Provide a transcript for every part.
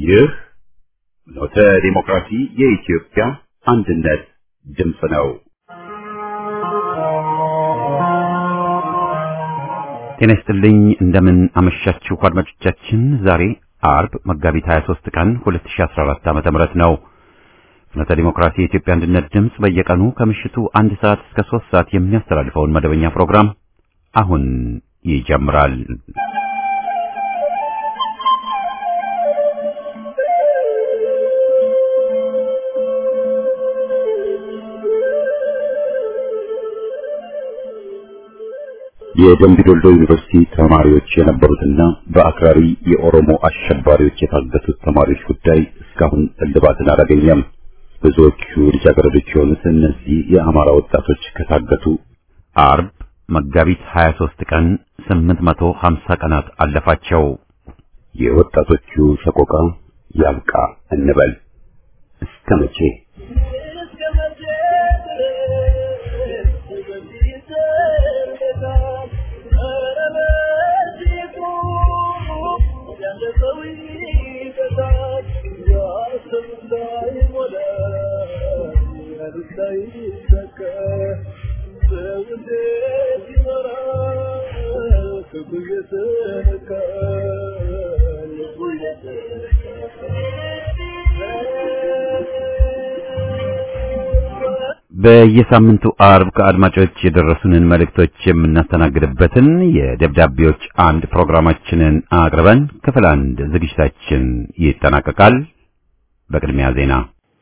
ይህ ኖተ ዲሞክራሲ የኢትዮጵያ አንድነት ድምፅ ነው። ጤና ይስጥልኝ። እንደምን አመሻችሁ አድማጮቻችን። ዛሬ አርብ መጋቢት 23 ቀን 2014 ዓ.ም ነው። ፍኖተ ዲሞክራሲ የኢትዮጵያ አንድነት ድምፅ በየቀኑ ከምሽቱ አንድ ሰዓት እስከ 3 ሰዓት የሚያስተላልፈውን መደበኛ ፕሮግራም አሁን ይጀምራል። የደምቢ ዶልዶ ዩኒቨርሲቲ ተማሪዎች የነበሩትና በአክራሪ የኦሮሞ አሸባሪዎች የታገቱት ተማሪዎች ጉዳይ እስካሁን እልባትን አላገኘም። ብዙዎቹ ልጃገረዶች የሆኑት እነዚህ የአማራ ወጣቶች ከታገቱ አርብ መጋቢት 23 ቀን 850 ቀናት አለፋቸው። የወጣቶቹ ሰቆቃ ያብቃ እንበል እስከ መቼ? በየሳምንቱ አርብ ከአድማጮች የደረሱንን መልእክቶች የምናስተናግድበትን የደብዳቤዎች አንድ ፕሮግራማችንን አቅርበን ክፍል አንድ ዝግጅታችን ይጠናቀቃል። በቅድሚያ ዜና።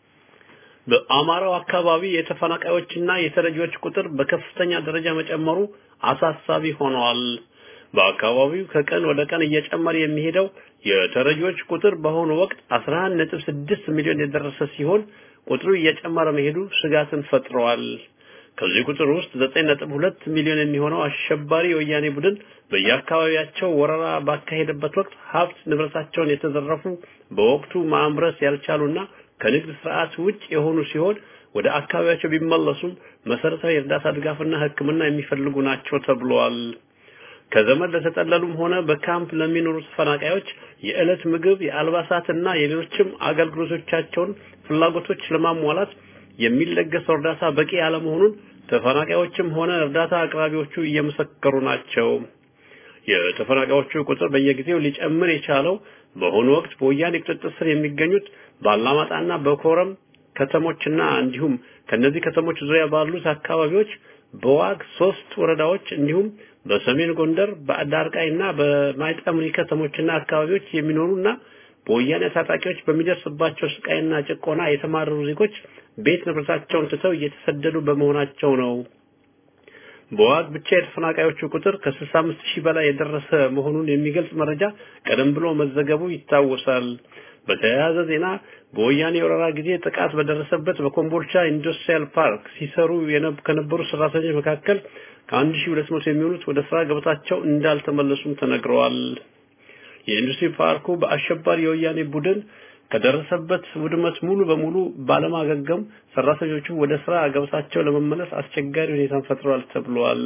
በአማራው አካባቢ የተፈናቃዮችና የተረጂዎች ቁጥር በከፍተኛ ደረጃ መጨመሩ አሳሳቢ ሆነዋል። በአካባቢው ከቀን ወደ ቀን እየጨመረ የሚሄደው የተረጂዎች ቁጥር በአሁኑ ወቅት 11.6 ሚሊዮን የደረሰ ሲሆን ቁጥሩ እየጨመረ መሄዱ ስጋትን ፈጥረዋል። ከዚህ ቁጥር ውስጥ 9.2 ሚሊዮን የሚሆነው አሸባሪ የወያኔ ቡድን በየአካባቢያቸው ወረራ ባካሄደበት ወቅት ሀብት ንብረታቸውን የተዘረፉ በወቅቱ ማምረስ ያልቻሉና ከንግድ ስርዓት ውጭ የሆኑ ሲሆን ወደ አካባቢያቸው ቢመለሱም መሰረታዊ እርዳታ ድጋፍና ሕክምና የሚፈልጉ ናቸው ተብሏል። ከዘመድ ለተጠለሉም ሆነ በካምፕ ለሚኖሩ ተፈናቃዮች የዕለት ምግብ፣ የአልባሳትና የሌሎችም አገልግሎቶቻቸውን ፍላጎቶች ለማሟላት የሚለገሰው እርዳታ በቂ ያለመሆኑን ተፈናቃዮችም ሆነ እርዳታ አቅራቢዎቹ እየመሰከሩ ናቸው። የተፈናቃዮቹ ቁጥር በየጊዜው ሊጨምር የቻለው በአሁኑ ወቅት በወያኔ ቁጥጥር ስር የሚገኙት ባላማጣና በኮረም ከተሞችና እንዲሁም ከነዚህ ከተሞች ዙሪያ ባሉት አካባቢዎች በዋግ ሶስት ወረዳዎች እንዲሁም በሰሜን ጎንደር በአዳርቃይና በማይጠምሪ ከተሞችና አካባቢዎች የሚኖሩና በወያኔ ታጣቂዎች በሚደርስባቸው ስቃይና ጭቆና የተማረሩ ዜጎች ቤት ንብረታቸውን ትተው እየተሰደዱ በመሆናቸው ነው። በዋግ ብቻ የተፈናቃዮቹ ቁጥር ከ65 ሺህ በላይ የደረሰ መሆኑን የሚገልጽ መረጃ ቀደም ብሎ መዘገቡ ይታወሳል። በተያያዘ ዜና በወያኔ ወረራ ጊዜ ጥቃት በደረሰበት በኮምቦልቻ ኢንዱስትሪያል ፓርክ ሲሰሩ ከነበሩ ሰራተኞች መካከል ከአንድ ሺህ ሁለት መቶ የሚሆኑት ወደ ስራ ገበታቸው እንዳልተመለሱም ተነግረዋል። የኢንዱስትሪ ፓርኩ በአሸባሪ የወያኔ ቡድን ከደረሰበት ውድመት ሙሉ በሙሉ ባለማገገም ሰራተኞቹ ወደ ስራ ገበታቸው ለመመለስ አስቸጋሪ ሁኔታን ፈጥረዋል ተብሏል።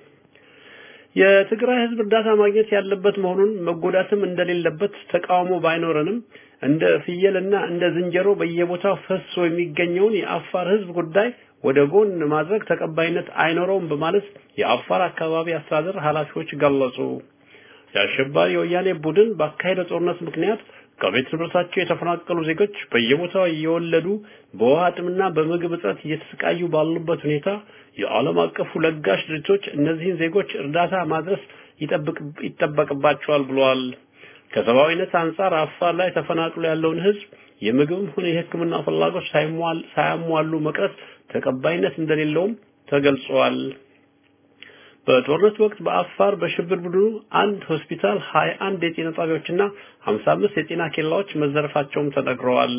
የትግራይ ህዝብ እርዳታ ማግኘት ያለበት መሆኑን መጎዳትም እንደሌለበት ተቃውሞ ባይኖረንም እንደ ፍየልና እንደ ዝንጀሮ በየቦታው ፈሶ የሚገኘውን የአፋር ህዝብ ጉዳይ ወደ ጎን ማድረግ ተቀባይነት አይኖረውም በማለት የአፋር አካባቢ አስተዳደር ኃላፊዎች ገለጹ። የአሸባሪ የወያኔ ቡድን ባካሄደው ጦርነት ምክንያት ከቤት ንብረታቸው የተፈናቀሉ ዜጎች በየቦታው እየወለዱ በውሃ ጥምና በምግብ እጥረት እየተሰቃዩ ባሉበት ሁኔታ የዓለም አቀፉ ለጋሽ ድርጅቶች እነዚህን ዜጎች እርዳታ ማድረስ ይጠበቅባቸዋል ብለዋል። ከሰብአዊነት አንጻር አፋር ላይ ተፈናቅሎ ያለውን ህዝብ የምግብም ሆነ የሕክምና ፍላጎት ሳያሟሉ መቅረት ተቀባይነት እንደሌለውም ተገልጿል። በጦርነት ወቅት በአፋር በሽብር ቡድኑ አንድ ሆስፒታል፣ 21 የጤና ጣቢያዎችና 55 የጤና ኬላዎች መዘረፋቸውም ተነግረዋል።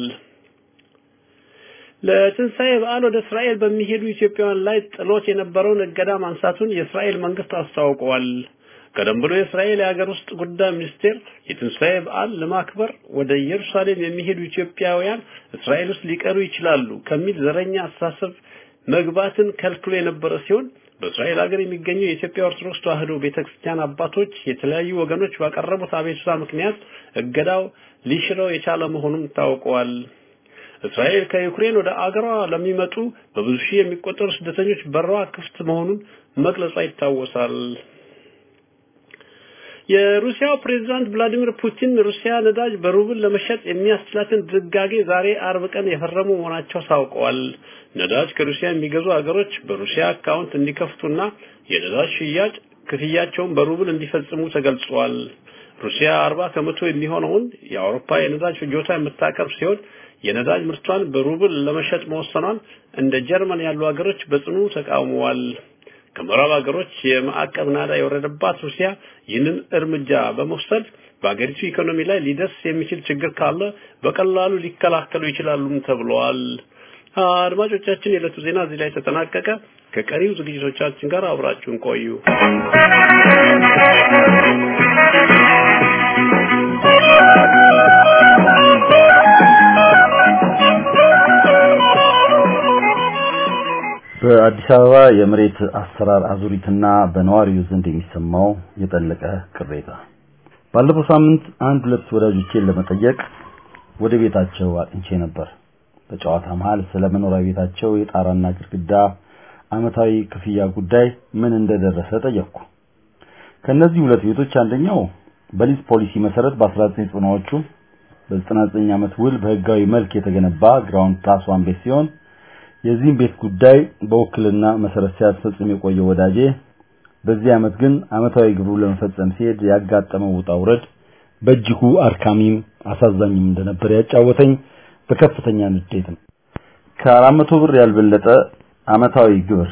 ለትንሣኤ በዓል ወደ እስራኤል በሚሄዱ ኢትዮጵያውያን ላይ ጥሎት የነበረውን እገዳ ማንሳቱን የእስራኤል መንግስት አስታውቀዋል። ቀደም ብሎ የእስራኤል የሀገር ውስጥ ጉዳይ ሚኒስቴር የትንሣኤ በዓል ለማክበር ወደ ኢየሩሳሌም የሚሄዱ ኢትዮጵያውያን እስራኤል ውስጥ ሊቀሩ ይችላሉ ከሚል ዘረኛ አስተሳሰብ መግባትን ከልክሎ የነበረ ሲሆን በእስራኤል ሀገር የሚገኙ የኢትዮጵያ ኦርቶዶክስ ተዋሕዶ ቤተክርስቲያን አባቶች የተለያዩ ወገኖች ባቀረቡት አቤቱታ ምክንያት እገዳው ሊሽረው የቻለ መሆኑን ታውቋል። እስራኤል ከዩክሬን ወደ አገሯ ለሚመጡ በብዙ ሺህ የሚቆጠሩ ስደተኞች በሯ ክፍት መሆኑን መግለጿ ይታወሳል። የሩሲያው ፕሬዝዳንት ቭላዲሚር ፑቲን ሩሲያ ነዳጅ በሩብል ለመሸጥ የሚያስችላትን ድንጋጌ ዛሬ አርብ ቀን የፈረሙ መሆናቸው ታውቀዋል። ነዳጅ ከሩሲያ የሚገዙ ሀገሮች በሩሲያ አካውንት እንዲከፍቱና የነዳጅ ሽያጭ ክፍያቸውን በሩብል እንዲፈጽሙ ተገልጿል። ሩሲያ አርባ ከመቶ የሚሆነውን የአውሮፓ የነዳጅ ፍጆታ የምታቀርብ ሲሆን የነዳጅ ምርቷን በሩብል ለመሸጥ መወሰኗን እንደ ጀርመን ያሉ ሀገሮች በጽኑ ተቃውመዋል። ከምዕራብ ሀገሮች የማዕቀብ ናዳ የወረደባት ሩሲያ ይህንን እርምጃ በመውሰድ በአገሪቱ ኢኮኖሚ ላይ ሊደርስ የሚችል ችግር ካለ በቀላሉ ሊከላከሉ ይችላሉም ተብለዋል። አድማጮቻችን፣ የዕለቱ ዜና እዚህ ላይ ተጠናቀቀ። ከቀሪው ዝግጅቶቻችን ጋር አብራችሁን ቆዩ። በአዲስ አበባ የመሬት አሰራር አዙሪትና በነዋሪው ዘንድ የሚሰማው የጠለቀ ቅሬታ። ባለፈው ሳምንት አንድ ሁለት ወዳጆቼን ለመጠየቅ ወደ ቤታቸው አቅንቼ ነበር። በጨዋታ መሃል ስለ መኖሪያ ቤታቸው የጣራና ግድግዳ አመታዊ ክፍያ ጉዳይ ምን እንደደረሰ ጠየቅኩ። ከነዚህ ሁለት ቤቶች አንደኛው በሊዝ ፖሊሲ መሰረት በ1990ዎቹ በ99 ዓመት ውል በህጋዊ መልክ የተገነባ ግራውንድ ፕላስ ዋን ቤት ሲሆን የዚህም ቤት ጉዳይ በውክልና መሰረት ሲያስፈጽም የቆየው ወዳጄ በዚህ ዓመት ግን አመታዊ ግብሩ ለመፈጸም ሲሄድ ያጋጠመው ውጣ ውረድ በእጅጉ አድካሚም አሳዛኝም እንደነበር ያጫወተኝ በከፍተኛ ንዴት ነው። ከአራት መቶ ብር ያልበለጠ አመታዊ ግብር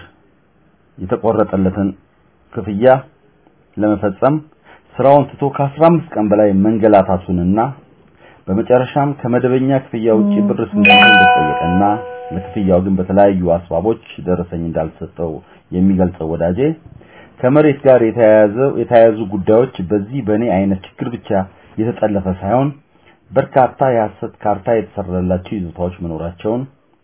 የተቆረጠለትን ክፍያ ለመፈጸም ስራውን ትቶ ከ15 ቀን በላይ መንገላታቱንና በመጨረሻም ከመደበኛ ክፍያ ውጪ ብር ስንት እንደተጠየቀና ለክፍያው ግን በተለያዩ አስባቦች ደረሰኝ እንዳልሰጠው የሚገልጸው ወዳጄ ከመሬት ጋር የተያያዘው የተያያዙ ጉዳዮች በዚህ በእኔ አይነት ችግር ብቻ የተጠለፈ ሳይሆን በርካታ የሐሰት ካርታ የተሰራላቸው ይዞታዎች መኖራቸውን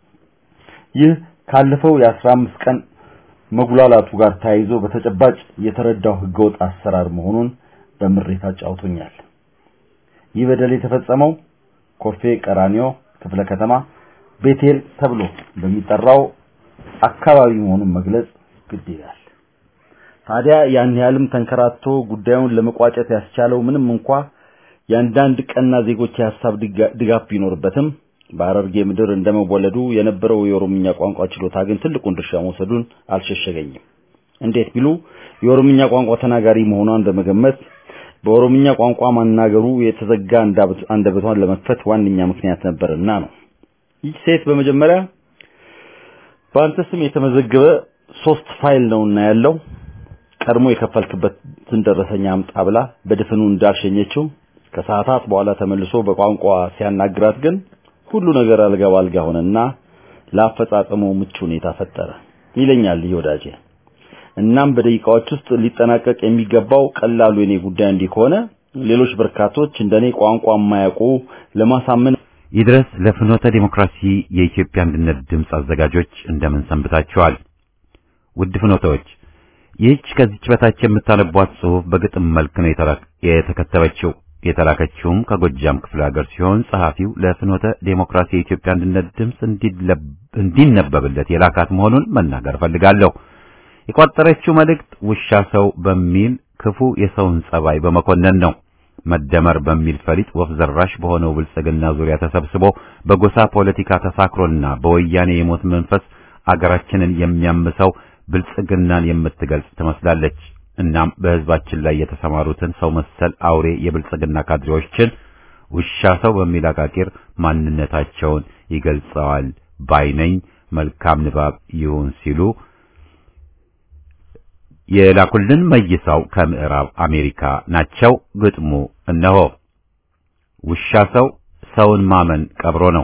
ይህ ካለፈው የ15 ቀን መጉላላቱ ጋር ተያይዞ በተጨባጭ የተረዳው ህገወጥ አሰራር መሆኑን በምሬት አጫውቶኛል። ይህ በደል የተፈጸመው ኮልፌ ቀራኒዮ ክፍለ ከተማ ቤቴል ተብሎ በሚጠራው አካባቢ መሆኑን መግለጽ ግድ ይላል። ታዲያ ያን ያህልም ተንከራቶ ጉዳዩን ለመቋጨት ያስቻለው ምንም እንኳ የአንዳንድ ቀና ዜጎች የሀሳብ ድጋፍ ቢኖርበትም በሐረርጌ ምድር እንደመወለዱ የነበረው የኦሮምኛ ቋንቋ ችሎታ ግን ትልቁን ድርሻ መውሰዱን አልሸሸገኝም። እንዴት ቢሉ የኦሮምኛ ቋንቋ ተናጋሪ መሆኗን በመገመት በኦሮምኛ ቋንቋ ማናገሩ የተዘጋ አንደበቷን ለመክፈት ዋነኛ ምክንያት ነበርና ነው። ይህ ሴት በመጀመሪያ በአንተ ስም የተመዘገበ ሶስት ፋይል ነውና ያለው ቀድሞ የከፈልክበትን ደረሰኛ አምጣ ብላ በድፍኑ እንዳልሸኘችው ከሰዓታት በኋላ ተመልሶ በቋንቋ ሲያናግራት ግን ሁሉ ነገር አልጋ ባልጋ ሆነና ለአፈጻጸሙ ምቹ ሁኔታ ፈጠረ ይለኛል ይህ ወዳጄ። እናም በደቂቃዎች ውስጥ ሊጠናቀቅ የሚገባው ቀላሉ የኔ ጉዳይ እንዲህ ከሆነ ሌሎች በርካቶች እንደኔ ቋንቋ የማያውቁ ለማሳመን ይድረስ ለፍኖተ ዲሞክራሲ የኢትዮጵያ አንድነት ድምፅ አዘጋጆች እንደምን ሰንብታችኋል? ውድ ፍኖተዎች፣ ይህች ከዚች በታች የምታነቧት ጽሑፍ በግጥም መልክ ነው የተከተበችው። የተላከችውም ከጎጃም ክፍለ ሀገር ሲሆን ጸሐፊው ለፍኖተ ዴሞክራሲ የኢትዮጵያ አንድነት ድምፅ እንዲነበብለት የላካት መሆኑን መናገር ፈልጋለሁ። የቋጠረችው መልእክት ውሻ ሰው በሚል ክፉ የሰውን ጸባይ በመኮነን ነው። መደመር በሚል ፈሊጥ ወፍ ዘራሽ በሆነው ብልጽግና ዙሪያ ተሰብስቦ በጎሳ ፖለቲካ ተሳክሮና በወያኔ የሞት መንፈስ አገራችንን የሚያምሰው ብልጽግናን የምትገልጽ ትመስላለች። እናም በሕዝባችን ላይ የተሰማሩትን ሰው መሰል አውሬ የብልጽግና ካድሬዎችን ውሻ ሰው በሚል አቃቂር ማንነታቸውን ይገልጸዋል ባይነኝ። መልካም ንባብ ይሁን ሲሉ የላኩልን መይሳው ከምዕራብ አሜሪካ ናቸው። ግጥሙ እነሆ። ውሻ ሰው ሰውን ማመን ቀብሮ ነው።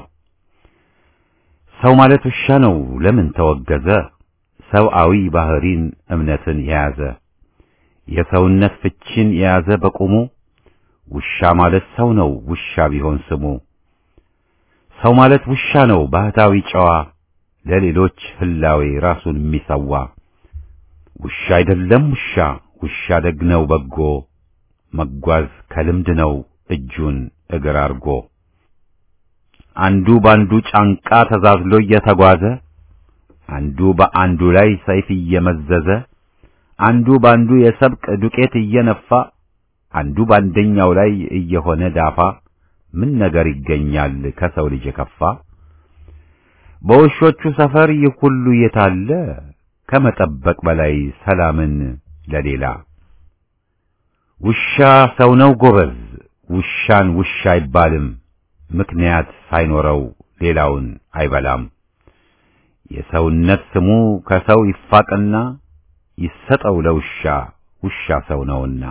ሰው ማለት ውሻ ነው ለምን ተወገዘ? ሰብአዊ ባህሪን እምነትን የያዘ የሰውነት ፍቺን የያዘ በቁሙ ውሻ ማለት ሰው ነው ውሻ ቢሆን ስሙ። ሰው ማለት ውሻ ነው ባህታዊ ጨዋ ለሌሎች ህላዌ ራሱን የሚሰዋ ውሻ አይደለም ውሻ ውሻ ደግ ነው በጎ መጓዝ ከልምድ ነው እጁን እግር አርጎ አንዱ ባንዱ ጫንቃ ተዛዝሎ እየተጓዘ አንዱ በአንዱ ላይ ሰይፍ እየመዘዘ አንዱ ባንዱ የሰብቅ ዱቄት እየነፋ አንዱ ባንደኛው ላይ እየሆነ ዳፋ ምን ነገር ይገኛል ከሰው ልጅ የከፋ በውሾቹ ሰፈር ይህ ሁሉ የታለ ከመጠበቅ በላይ ሰላምን ለሌላ ውሻ ሰው ነው ጎበዝ ውሻን ውሻ አይባልም ምክንያት ሳይኖረው ሌላውን አይበላም የሰውነት ስሙ ከሰው ይፋቅና ይሰጠው ለውሻ ውሻ ሰው ነውና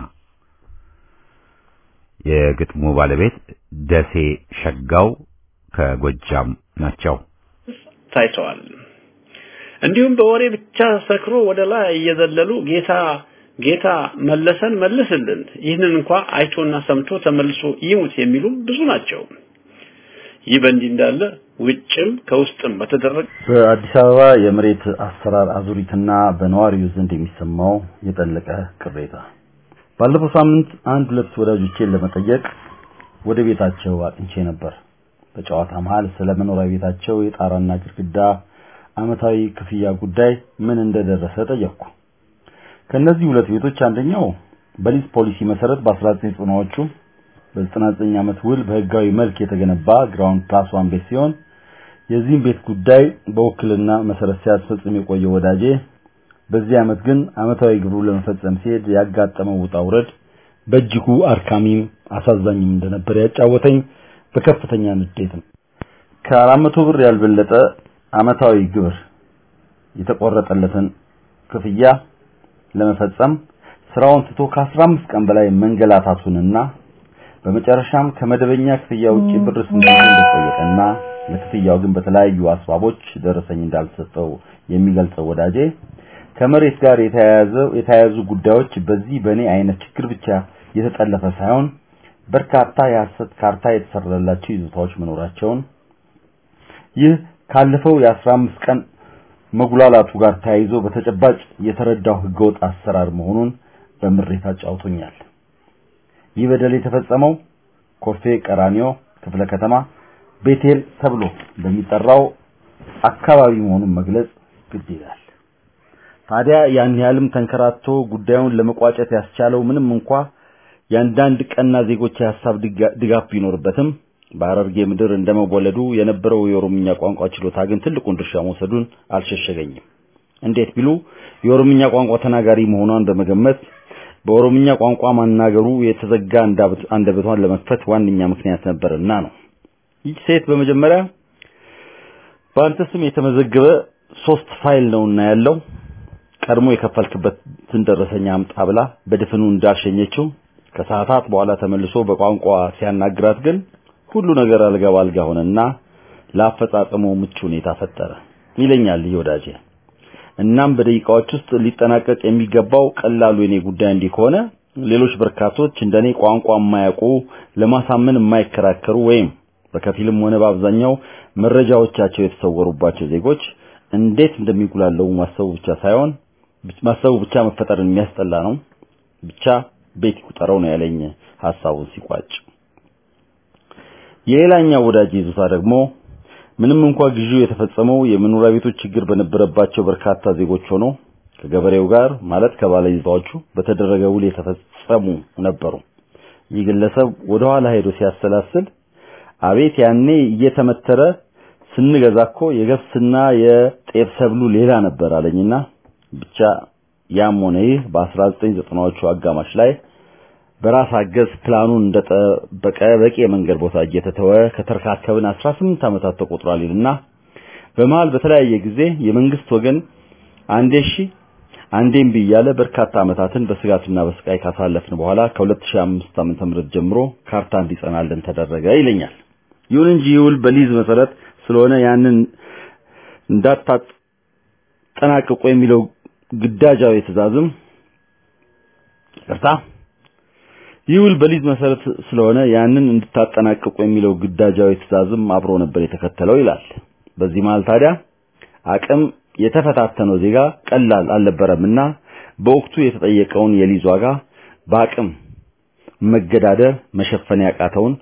የግጥሙ ባለቤት ደሴ ሸጋው ከጎጃም ናቸው ታይተዋል። እንዲሁም በወሬ ብቻ ሰክሮ ወደ ላይ እየዘለሉ ጌታ ጌታ መለሰን መልስልን፣ ይህንን እንኳ አይቶና ሰምቶ ተመልሶ ይሙት የሚሉ ብዙ ናቸው። ይህ በእንዲህ እንዳለ ውጭም ከውስጥም በተደረገ በአዲስ አበባ የመሬት አሰራር አዙሪትና በነዋሪው ዘንድ የሚሰማው የጠለቀ ቅሬታ ባለፈው ሳምንት አንድ ሁለት ወዳጆቼን ለመጠየቅ ወደ ቤታቸው አቅንቼ ነበር። በጨዋታ መሃል ስለ መኖሪያ ቤታቸው የጣራና ግድግዳ አመታዊ ክፍያ ጉዳይ ምን እንደደረሰ ጠየቅኩ። ከነዚህ ሁለት ቤቶች አንደኛው በሊዝ ፖሊሲ መሰረት በ1990ዎቹ በ99 ዓመት ውል በህጋዊ መልክ የተገነባ ግራውንድ ፕላስ ዋን ቤት ሲሆን የዚህም ቤት ጉዳይ በውክልና መሰረት ሲያስፈጽም የቆየ ወዳጄ በዚህ ዓመት ግን አመታዊ ግብሩ ለመፈጸም ሲሄድ ያጋጠመው ውጣ ውረድ በእጅጉ አርካሚም አሳዛኝም እንደነበር ያጫወተኝ በከፍተኛ ንዴት ነው። ከአራት መቶ ብር ያልበለጠ አመታዊ ግብር የተቆረጠለትን ክፍያ ለመፈጸም ስራውን ትቶ ከ15 ቀን በላይ መንገላታቱንና በመጨረሻም ከመደበኛ ክፍያ ውጪ ብር ስንት እንደጠየቀና ለክፍያው ግን በተለያዩ አስባቦች ደረሰኝ እንዳልሰጠው የሚገልጸው ወዳጄ ከመሬት ጋር የተያያዘ የተያያዙ ጉዳዮች በዚህ በኔ አይነት ችግር ብቻ የተጠለፈ ሳይሆን በርካታ የሐሰት ካርታ የተሰራላቸው ይዞታዎች መኖራቸውን ይህ ካለፈው የ15 ቀን መጉላላቱ ጋር ተያይዞ በተጨባጭ የተረዳው ህገወጥ አሰራር መሆኑን በምሬት አጫውቶኛል። ይህ በደል የተፈጸመው ኮልፌ ቀራኒዮ ክፍለ ከተማ ቤቴል ተብሎ በሚጠራው አካባቢ መሆኑን መግለጽ ግድ ይላል። ታዲያ ያን ያህልም ተንከራቶ ጉዳዩን ለመቋጨት ያስቻለው ምንም እንኳ የአንዳንድ ቀና ዜጎች የሐሳብ ድጋፍ ቢኖርበትም በሐረርጌ ምድር እንደመወለዱ የነበረው የኦሮምኛ ቋንቋ ችሎታ ግን ትልቁን ድርሻ መውሰዱን አልሸሸገኝም። እንዴት ቢሉ የኦሮምኛ ቋንቋ ተናጋሪ መሆኗን በመገመት በኦሮምኛ ቋንቋ ማናገሩ የተዘጋ አንደበቷን ለመክፈት ዋነኛ ምክንያት ነበርና ነው። ይህ ሴት በመጀመሪያ በአንተ ስም የተመዘገበ ሶስት ፋይል ነውና ያለው ቀድሞ የከፈልክበትን ደረሰኛ አምጣ ብላ በድፍኑ እንዳልሸኘችው ከሰዓታት በኋላ ተመልሶ በቋንቋ ሲያናግራት ግን ሁሉ ነገር አልጋ ባልጋ ሆነና ለአፈጻጸሙ ምቹ ሁኔታ ፈጠረ ይለኛል ይህ ወዳጄ። እናም በደቂቃዎች ውስጥ ሊጠናቀቅ የሚገባው ቀላሉ የኔ ጉዳይ እንዲህ ከሆነ ሌሎች በርካቶች እንደኔ ቋንቋ የማያውቁ ለማሳመን የማይከራከሩ ወይም በከፊልም ሆነ በአብዛኛው መረጃዎቻቸው የተሰወሩባቸው ዜጎች እንዴት እንደሚጉላለው ማሰቡ ብቻ ሳይሆን ማሰቡ ብቻ መፈጠርን የሚያስጠላ ነው። ብቻ ቤት ይቁጠረው ነው ያለኝ ሐሳቡን ሲቋጭ። የሌላኛው ወዳጅ ይዞታ ደግሞ ምንም እንኳ ግዢው የተፈጸመው የመኖሪያ ቤቶች ችግር በነበረባቸው በርካታ ዜጎች ሆኖ ከገበሬው ጋር ማለት ከባለይዞታዎቹ በተደረገ ውል የተፈጸሙ ነበሩ። ይህ ግለሰብ ወደ ኋላ ሄዶ ሲያሰላስል አቤት ያኔ እየተመተረ ስንገዛ እኮ የገብስና የጤፍ ሰብሉ ሌላ ነበር አለኝና ብቻ ያም ሆነ ይህ በ1990ዎቹ አጋማሽ ላይ በራስ አገዝ ፕላኑን እንደጠበቀ በቂ የመንገድ ቦታ እየተተወ ከተረካከብን 18 ዓመታት ተቆጥሯል ይልና በመሃል በተለያየ ጊዜ የመንግስት ወገን አንዴ እሺ አንዴም ብያለ በርካታ ዓመታትን በስጋትና በስቃይ ካሳለፍን በኋላ ከ2005 ዓመተ ምህረት ጀምሮ ካርታ እንዲጸናልን ተደረገ ይለኛል። ይሁን እንጂ ይውል በሊዝ መሰረት ስለሆነ ያንን እንዳታጠናቅቁ የሚለው ግዳጃዊ ትእዛዝም ይቅርታ ይውል በሊዝ መሰረት ስለሆነ ያንን እንድታጠናቅቁ የሚለው ግዳጃዊ ትእዛዝም አብሮ ነበር የተከተለው ይላል። በዚህ መሃል ታዲያ አቅም የተፈታተነው ዜጋ ቀላል አልነበረምና በወቅቱ የተጠየቀውን የሊዝ ዋጋ በአቅም መገዳደር መሸፈን ያቃተውን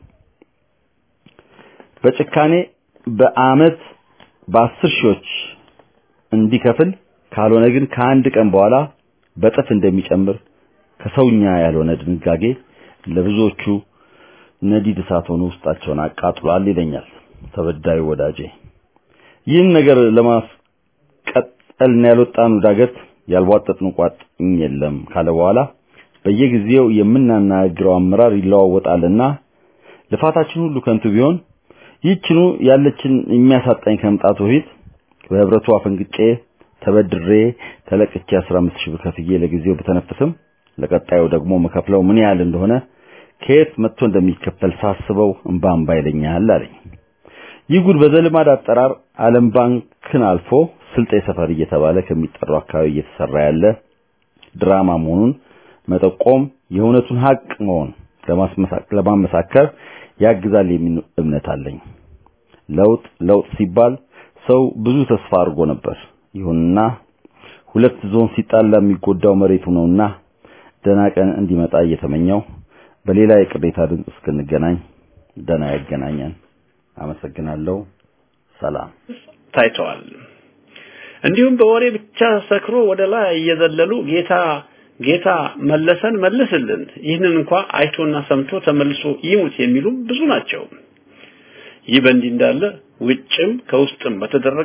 በጭካኔ በአመት በአስር ሺዎች እንዲከፍል ካልሆነ ግን ከአንድ ቀን በኋላ በጥፍ እንደሚጨምር ከሰውኛ ያልሆነ ድንጋጌ ለብዙዎቹ ነዲድ እሳት ሆኖ ውስጣቸውን አቃጥሏል ይለኛል ተበዳዩ ወዳጄ። ይህን ነገር ለማስቀጠልና ያልወጣን ዳገት ያልቧጠጥን ቋጥኝ የለም ካለ በኋላ በየጊዜው የምናናግረው አመራር ይለዋወጣልና ልፋታችን ሁሉ ከንቱ ቢሆን ይህችኑ ያለችን የሚያሳጣኝ ከመምጣቱ በፊት በህብረቱ አፈንግጬ ተበድሬ ተለቅቼ 15 ሺህ ብር ከፍዬ ለጊዜው በተነፍስም ለቀጣዩ ደግሞ መከፍለው ምን ያህል እንደሆነ ከየት መጥቶ እንደሚከፈል ሳስበው እንባ እንባ ይለኛል አለኝ። ይህ ጉድ በዘልማድ አጠራር ዓለም ባንክን አልፎ ስልጤ ሰፈር እየተባለ ከሚጠራው አካባቢ እየተሰራ ያለ ድራማ መሆኑን መጠቆም የእውነቱን ሀቅ መሆን ለማመሳከር ያግዛል የሚል እምነት አለኝ። ለውጥ ለውጥ ሲባል ሰው ብዙ ተስፋ አድርጎ ነበር። ይሁንና ሁለት ዞን ሲጣላ የሚጎዳው መሬቱ ነውና ደህና ቀን እንዲመጣ እየተመኘው በሌላ የቅሬታ ድምፅ እስክንገናኝ ደህና ያገናኘን። አመሰግናለሁ። ሰላም ታይተዋል። እንዲሁም በወሬ ብቻ ሰክሮ ወደ ላይ እየዘለሉ ጌታ ጌታ መለሰን መልስልን፣ ይህንን እንኳ አይቶና ሰምቶ ተመልሶ ይሙት የሚሉ ብዙ ናቸው። ይህ በእንዲህ እንዳለ ውጭም ከውስጥም በተደረገ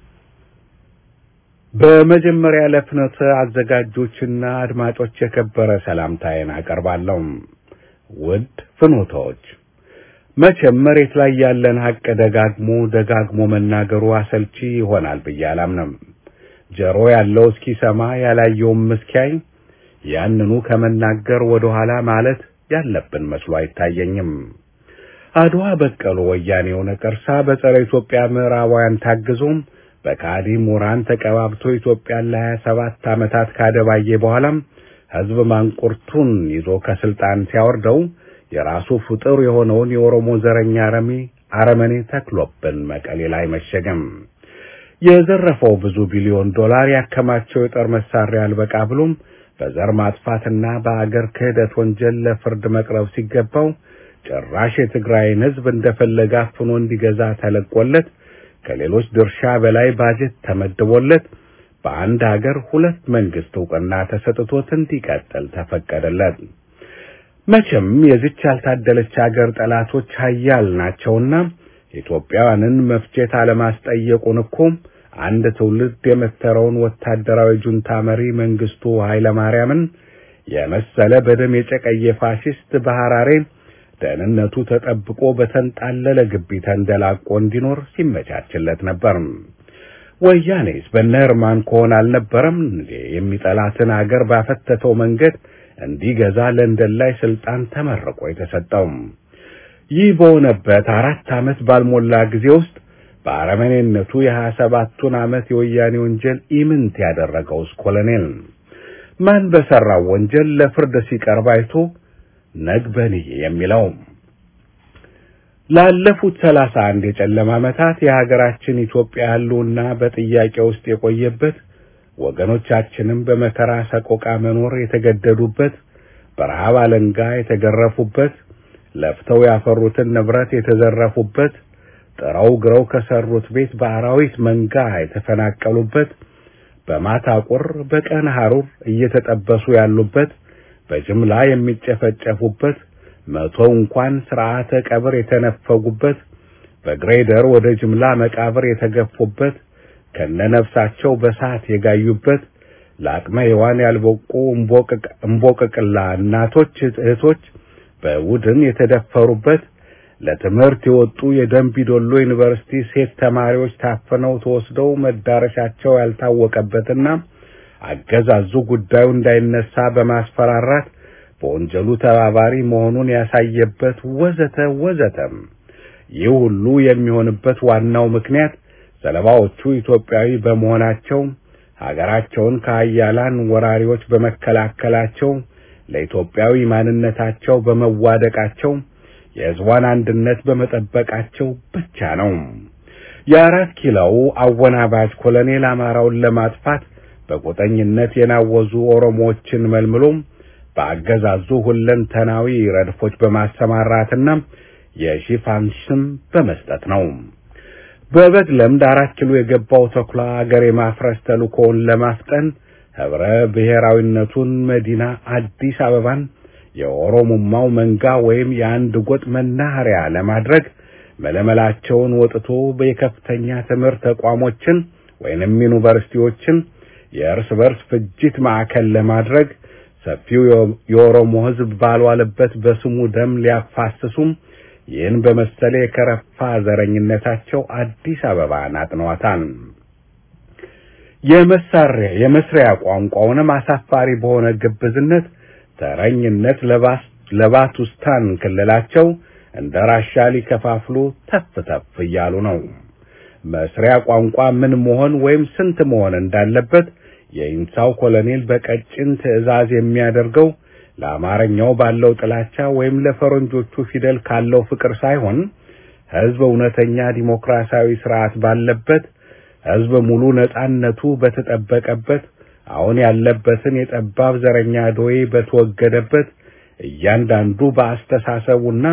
በመጀመሪያ ለፍኖተ አዘጋጆችና አድማጮች የከበረ ሰላምታዬን አቀርባለሁ። ውድ ፍኖታዎች መቼም መሬት ላይ ያለን ሀቅ ደጋግሞ ደጋግሞ መናገሩ አሰልቺ ይሆናል ብዬ አላምንም። ጆሮ ያለው እስኪሰማ ያላየውም እስኪያይ ያንኑ ከመናገር ወደ ኋላ ማለት ያለብን መስሎ አይታየኝም። አድዋ በቀሉ ወያኔው ነቀርሳ በጸረ ኢትዮጵያ ምዕራባውያን ታግዞም በካዲ ምሁራን ተቀባብቶ ኢትዮጵያን ለሀያ ሰባት ዓመታት ካደባየ በኋላም ሕዝብ ማንቁርቱን ይዞ ከስልጣን ሲያወርደው የራሱ ፍጡር የሆነውን የኦሮሞ ዘረኛ አረሚ አረመኔ ተክሎብን መቀሌ ላይ መሸገም። የዘረፈው ብዙ ቢሊዮን ዶላር ያከማቸው የጦር መሳሪያ አልበቃ ብሎም በዘር ማጥፋትና በአገር ክህደት ወንጀል ለፍርድ መቅረብ ሲገባው ጭራሽ የትግራይን ሕዝብ እንደፈለገ አፍኖ እንዲገዛ ተለቆለት ከሌሎች ድርሻ በላይ ባጀት ተመድቦለት በአንድ ሀገር ሁለት መንግስት እውቅና ተሰጥቶት እንዲቀጥል ተፈቀደለት። መቼም የዚች ያልታደለች ሀገር ጠላቶች ሀያል ናቸውና ኢትዮጵያውያንን መፍጀት አለማስጠየቁን እኮ አንድ ትውልድ የመተረውን ወታደራዊ ጁንታ መሪ መንግስቱ ኃይለማርያምን የመሰለ በደም የጨቀየ ፋሽስት በሐራሬ ደህንነቱ ተጠብቆ በተንጣለለ ግቢ ተንደላቆ እንዲኖር ሲመቻችለት ነበር። ወያኔስ በነ እርማን ከሆነ አልነበረም እንዴ የሚጠላትን አገር ባፈተተው መንገድ እንዲገዛ ለንደን ላይ ስልጣን ተመርቆ የተሰጠው? ይህ በሆነበት አራት ዓመት ባልሞላ ጊዜ ውስጥ በአረመኔነቱ የሀያ ሰባቱን ዓመት የወያኔ ወንጀል ኢምንት ያደረገውስ ኮሎኔል ማን በሰራው ወንጀል ለፍርድ ሲቀርብ አይቶ ነግበኔ የሚለው ላለፉት ሰላሳ አንድ የጨለማ ዓመታት የሀገራችን ኢትዮጵያ ህልውና በጥያቄ ውስጥ የቆየበት ወገኖቻችንም በመከራ ሰቆቃ መኖር የተገደዱበት በረሃብ አለንጋ የተገረፉበት ለፍተው ያፈሩትን ንብረት የተዘረፉበት ጥረው ግረው ከሰሩት ቤት በአራዊት መንጋ የተፈናቀሉበት በማታ ቁር በቀን ሐሩር እየተጠበሱ ያሉበት በጅምላ የሚጨፈጨፉበት መቶ እንኳን ስርዓተ ቀብር የተነፈጉበት በግሬደር ወደ ጅምላ መቃብር የተገፉበት ከነነፍሳቸው በሳት የጋዩበት ለአቅመ ሔዋን ያልበቁ እምቦቅቅላ እናቶች እህቶች በቡድን የተደፈሩበት ለትምህርት የወጡ የደንቢዶሎ ዩኒቨርሲቲ ሴት ተማሪዎች ታፍነው ተወስደው መዳረሻቸው ያልታወቀበትና አገዛዙ ጉዳዩ እንዳይነሳ በማስፈራራት በወንጀሉ ተባባሪ መሆኑን ያሳየበት ወዘተ ወዘተም። ይህ ሁሉ የሚሆንበት ዋናው ምክንያት ሰለባዎቹ ኢትዮጵያዊ በመሆናቸው ሀገራቸውን ከሀያላን ወራሪዎች በመከላከላቸው ለኢትዮጵያዊ ማንነታቸው በመዋደቃቸው የሕዝቧን አንድነት በመጠበቃቸው ብቻ ነው። የአራት ኪሎው አወናባጅ ኮሎኔል አማራውን ለማጥፋት በጎጠኝነት የናወዙ ኦሮሞዎችን መልምሎ በአገዛዙ ሁለንተናዊ ረድፎች በማሰማራትና የሽፋን ስም በመስጠት ነው። በበግ ለምድ አራት ኪሎ የገባው ተኩላ አገር የማፍረስ ተልእኮውን ለማፍጠን ህብረ ብሔራዊነቱን መዲና አዲስ አበባን የኦሮሞማው መንጋ ወይም የአንድ ጎጥ መናኸሪያ ለማድረግ መለመላቸውን ወጥቶ በየከፍተኛ ትምህርት ተቋሞችን ወይንም ዩኒቨርሲቲዎችን የእርስ በርስ ፍጅት ማዕከል ለማድረግ ሰፊው የኦሮሞ ህዝብ ባልዋለበት በስሙ ደም ሊያፋስሱም ይህን በመሰለ የከረፋ ዘረኝነታቸው አዲስ አበባን አጥነዋታል። የመሳሪያ የመስሪያ ቋንቋውንም አሳፋሪ በሆነ ግብዝነት ተረኝነት ለባቱስታን ክልላቸው እንደ ራሻ ሊከፋፍሉ ተፍ ተፍ እያሉ ነው። መስሪያ ቋንቋ ምን መሆን ወይም ስንት መሆን እንዳለበት የኢንሳው ኮሎኔል በቀጭን ትዕዛዝ የሚያደርገው ለአማርኛው ባለው ጥላቻ ወይም ለፈረንጆቹ ፊደል ካለው ፍቅር ሳይሆን ህዝብ እውነተኛ ዲሞክራሲያዊ ስርዓት ባለበት ህዝብ ሙሉ ነጻነቱ በተጠበቀበት አሁን ያለበትን የጠባብ ዘረኛ ዶዬ በተወገደበት እያንዳንዱ በአስተሳሰቡና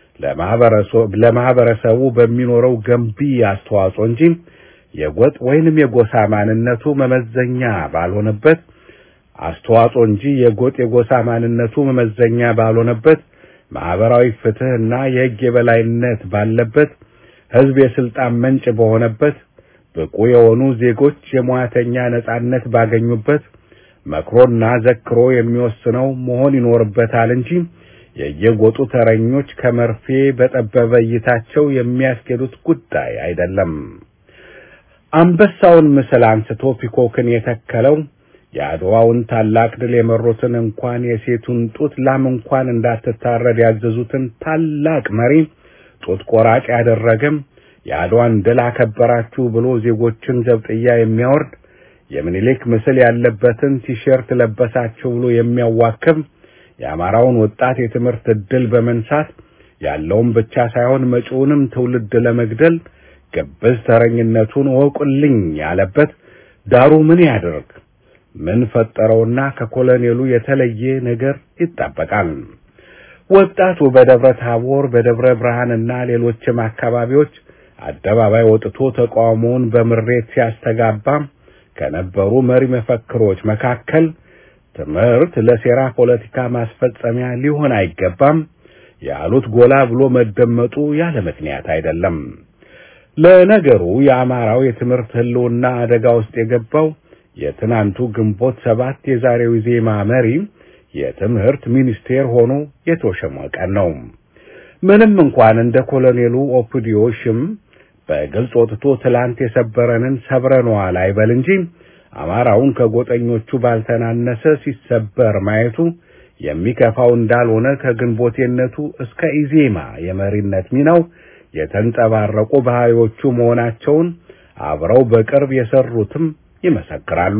ለማህበረሰቡ በሚኖረው ገንቢ አስተዋጽኦ እንጂ የጎጥ ወይንም የጎሳ ማንነቱ መመዘኛ ባልሆነበት አስተዋጽኦ እንጂ የጎጥ የጎሳ ማንነቱ መመዘኛ ባልሆነበት ማህበራዊ ፍትህና የህግ የበላይነት ባለበት ህዝብ የስልጣን ምንጭ በሆነበት ብቁ የሆኑ ዜጎች የሙያተኛ ነጻነት ባገኙበት መክሮና ዘክሮ የሚወስነው መሆን ይኖርበታል እንጂ የየጎጡ ተረኞች ከመርፌ በጠበበ እይታቸው የሚያስኬዱት ጉዳይ አይደለም። አንበሳውን ምስል አንስቶ ፒኮክን የተከለው የአድዋውን ታላቅ ድል የመሩትን እንኳን የሴቱን ጡት ላም እንኳን እንዳትታረድ ያዘዙትን ታላቅ መሪ ጡት ቆራጭ ያደረገም የአድዋን ድል አከበራችሁ ብሎ ዜጎችን ዘብጥያ የሚያወርድ የምኒልክ ምስል ያለበትን ቲሸርት ለበሳችሁ ብሎ የሚያዋክብ የአማራውን ወጣት የትምህርት ዕድል በመንሳት ያለውን ብቻ ሳይሆን መጪውንም ትውልድ ለመግደል ግብዝ ተረኝነቱን ወቁልኝ ያለበት ዳሩ ምን ያደርግ ምን ፈጠረውና ከኮሎኔሉ የተለየ ነገር ይጠበቃል? ወጣቱ በደብረ ታቦር በደብረ ብርሃንና ሌሎችም አካባቢዎች አደባባይ ወጥቶ ተቃውሞውን በምሬት ሲያስተጋባ ከነበሩ መሪ መፈክሮች መካከል ትምህርት ለሴራ ፖለቲካ ማስፈጸሚያ ሊሆን አይገባም ያሉት ጎላ ብሎ መደመጡ ያለ ምክንያት አይደለም። ለነገሩ የአማራው የትምህርት ህልውና አደጋ ውስጥ የገባው የትናንቱ ግንቦት ሰባት የዛሬው ዜማ መሪ የትምህርት ሚኒስቴር ሆኖ የተሾመ ቀን ነው። ምንም እንኳን እንደ ኮሎኔሉ ኦፒዲዮ ሽም በግልጽ ወጥቶ ትላንት የሰበረንን ሰብረነዋል አይበል እንጂ አማራውን ከጎጠኞቹ ባልተናነሰ ሲሰበር ማየቱ የሚከፋው እንዳልሆነ ከግንቦቴነቱ እስከ ኢዜማ የመሪነት ሚናው የተንጸባረቁ ባህሪዎቹ መሆናቸውን አብረው በቅርብ የሰሩትም ይመሰክራሉ።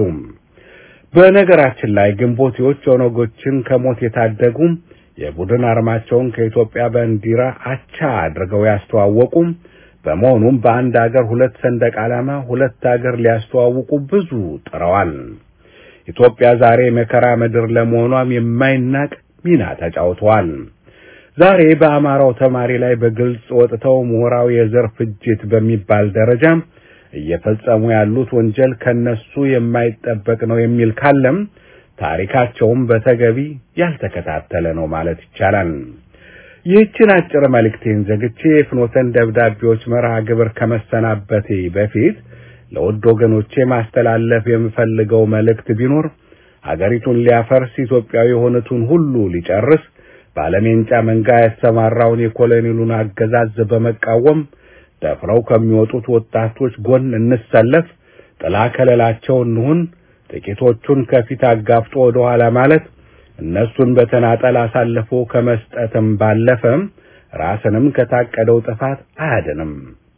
በነገራችን ላይ ግንቦቴዎች ኦነጎችን ከሞት የታደጉ የቡድን አርማቸውን ከኢትዮጵያ ባንዲራ አቻ አድርገው ያስተዋወቁ በመሆኑም በአንድ አገር ሁለት ሰንደቅ ዓላማ ሁለት አገር ሊያስተዋውቁ ብዙ ጥረዋል። ኢትዮጵያ ዛሬ መከራ ምድር ለመሆኗም የማይናቅ ሚና ተጫውተዋል። ዛሬ በአማራው ተማሪ ላይ በግልጽ ወጥተው ምሁራዊ የዘር ፍጅት በሚባል ደረጃ እየፈጸሙ ያሉት ወንጀል ከነሱ የማይጠበቅ ነው የሚል ካለም ታሪካቸውም በተገቢ ያልተከታተለ ነው ማለት ይቻላል። ይህችን አጭር መልእክቴን ዘግቼ የፍኖተን ደብዳቤዎች መርሃ ግብር ከመሰናበቴ በፊት ለውድ ወገኖቼ ማስተላለፍ የምፈልገው መልእክት ቢኖር አገሪቱን ሊያፈርስ ኢትዮጵያዊ የሆኑትን ሁሉ ሊጨርስ ባለሜንጫ መንጋ ያሰማራውን የኮሎኔሉን አገዛዝ በመቃወም ደፍረው ከሚወጡት ወጣቶች ጎን እንሰለፍ፣ ጥላ ከለላቸው እንሁን። ጥቂቶቹን ከፊት አጋፍጦ ወደ ኋላ ማለት እነሱን በተናጠል አሳልፎ ከመስጠትም ባለፈ ራስንም ከታቀደው ጥፋት አያድንም።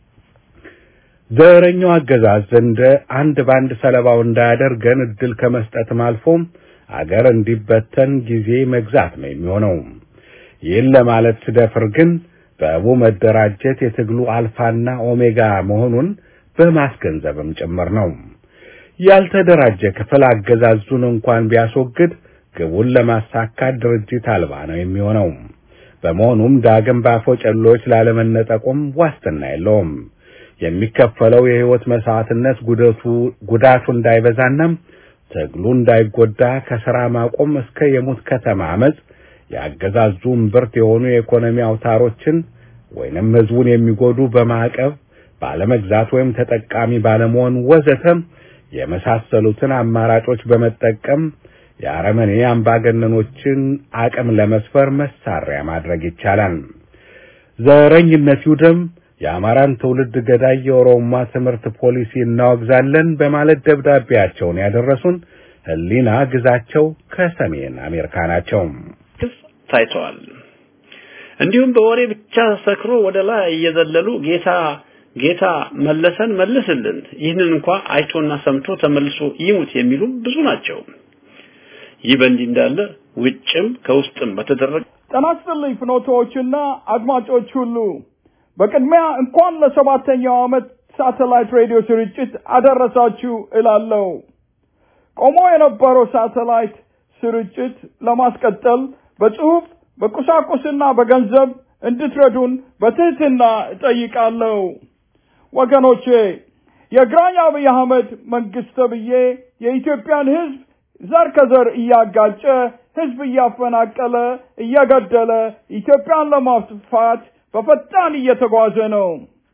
ዘረኛው አገዛዝ እንደ አንድ ባንድ ሰለባው እንዳያደርገን እድል ከመስጠትም አልፎ አገር እንዲበተን ጊዜ መግዛት ነው የሚሆነው። ይህን ለማለት ስደፍር ግን በእቡ መደራጀት የትግሉ አልፋና ኦሜጋ መሆኑን በማስገንዘብም ጭምር ነው። ያልተደራጀ ክፍል አገዛዙን እንኳን ቢያስወግድ ግቡን ለማሳካት ድርጅት አልባ ነው የሚሆነው። በመሆኑም ዳግም ባፎጨሎች ላለመነጠቁም ዋስትና የለውም። የሚከፈለው የህይወት መስዋዕትነት ጉዳቱ ጉዳቱ እንዳይበዛና ትግሉ እንዳይጎዳ ከስራ ማቆም እስከ የሙት ከተማ አመጽ የአገዛዙ እምብርት የሆኑ የኢኮኖሚ አውታሮችን ወይንም ህዝቡን የሚጎዱ በማዕቀብ ባለመግዛት ወይም ተጠቃሚ ባለመሆን ወዘተ የመሳሰሉትን አማራጮች በመጠቀም የአረመኔ አምባገነኖችን አቅም ለመስፈር መሳሪያ ማድረግ ይቻላል። ዘረኝነት ይውደም፣ የአማራን ትውልድ ገዳይ የኦሮማ ትምህርት ፖሊሲ እናወግዛለን በማለት ደብዳቤያቸውን ያደረሱን ህሊና ግዛቸው ከሰሜን አሜሪካ ናቸው። ታይተዋል። እንዲሁም በወሬ ብቻ ሰክሮ ወደ ላይ እየዘለሉ ጌታ ጌታ መለሰን መልስልን፣ ይህንን እንኳ አይቶና ሰምቶ ተመልሶ ይሙት የሚሉ ብዙ ናቸው። ይህ በእንዲህ እንዳለ ውጭም ከውስጥም በተደረገ ጤና ይስጥልኝ ፍኖቶዎችና አድማጮች ሁሉ በቅድሚያ እንኳን ለሰባተኛው ዓመት ሳተላይት ሬዲዮ ስርጭት አደረሳችሁ እላለሁ። ቆሞ የነበረው ሳተላይት ስርጭት ለማስቀጠል በጽሁፍ በቁሳቁስና በገንዘብ እንድትረዱን በትህትና እጠይቃለሁ። ወገኖቼ የግራኝ አብይ አህመድ መንግስት ተብዬ የኢትዮጵያን ህዝብ ዘር ከዘር እያጋጨ ህዝብ እያፈናቀለ እየገደለ ኢትዮጵያን ለማጥፋት በፈጣን እየተጓዘ ነው።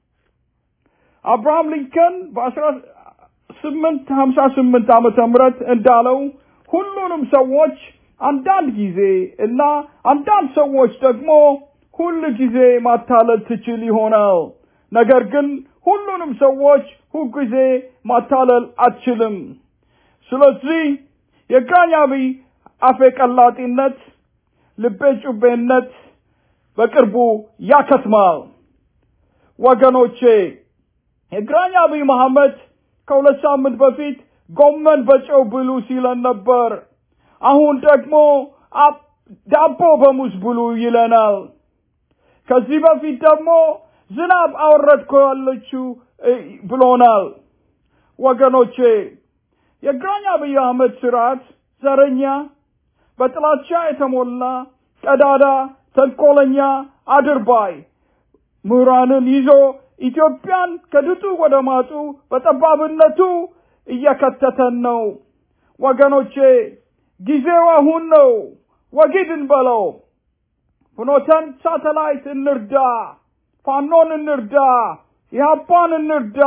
አብርሃም ሊንከን በአስራ ስምንት ሀምሳ ስምንት ዓመተ ምህረት እንዳለው ሁሉንም ሰዎች አንዳንድ ጊዜ እና አንዳንድ ሰዎች ደግሞ ሁል ጊዜ ማታለል ትችል ይሆናል። ነገር ግን ሁሉንም ሰዎች ሁልጊዜ ማታለል አትችልም። ስለዚህ የግራኝ አብይ አፌ ቀላጢነት፣ ልቤ ጩቤነት በቅርቡ ያከትማል። ወገኖቼ የግራኝ አብይ መሐመድ ከሁለት ሳምንት በፊት ጎመን በጨው ብሉ ሲለን ነበር። አሁን ደግሞ ዳቦ በሙዝ ብሉ ይለናል። ከዚህ በፊት ደግሞ ዝናብ አወረድኩ ያለችው ብሎናል። ወገኖቼ የግራኝ አብይ አህመድ ስርዓት ዘረኛ፣ በጥላቻ የተሞላ ቀዳዳ፣ ተንኮለኛ፣ አድርባይ ምሁራንን ይዞ ኢትዮጵያን ከድጡ ወደ ማጡ በጠባብነቱ እየከተተን ነው። ወገኖቼ ጊዜው አሁን ነው። ወጊድን በለው። ፍኖተን ሳተላይት እንርዳ፣ ፋኖን እንርዳ፣ ኢህአፓን እንርዳ።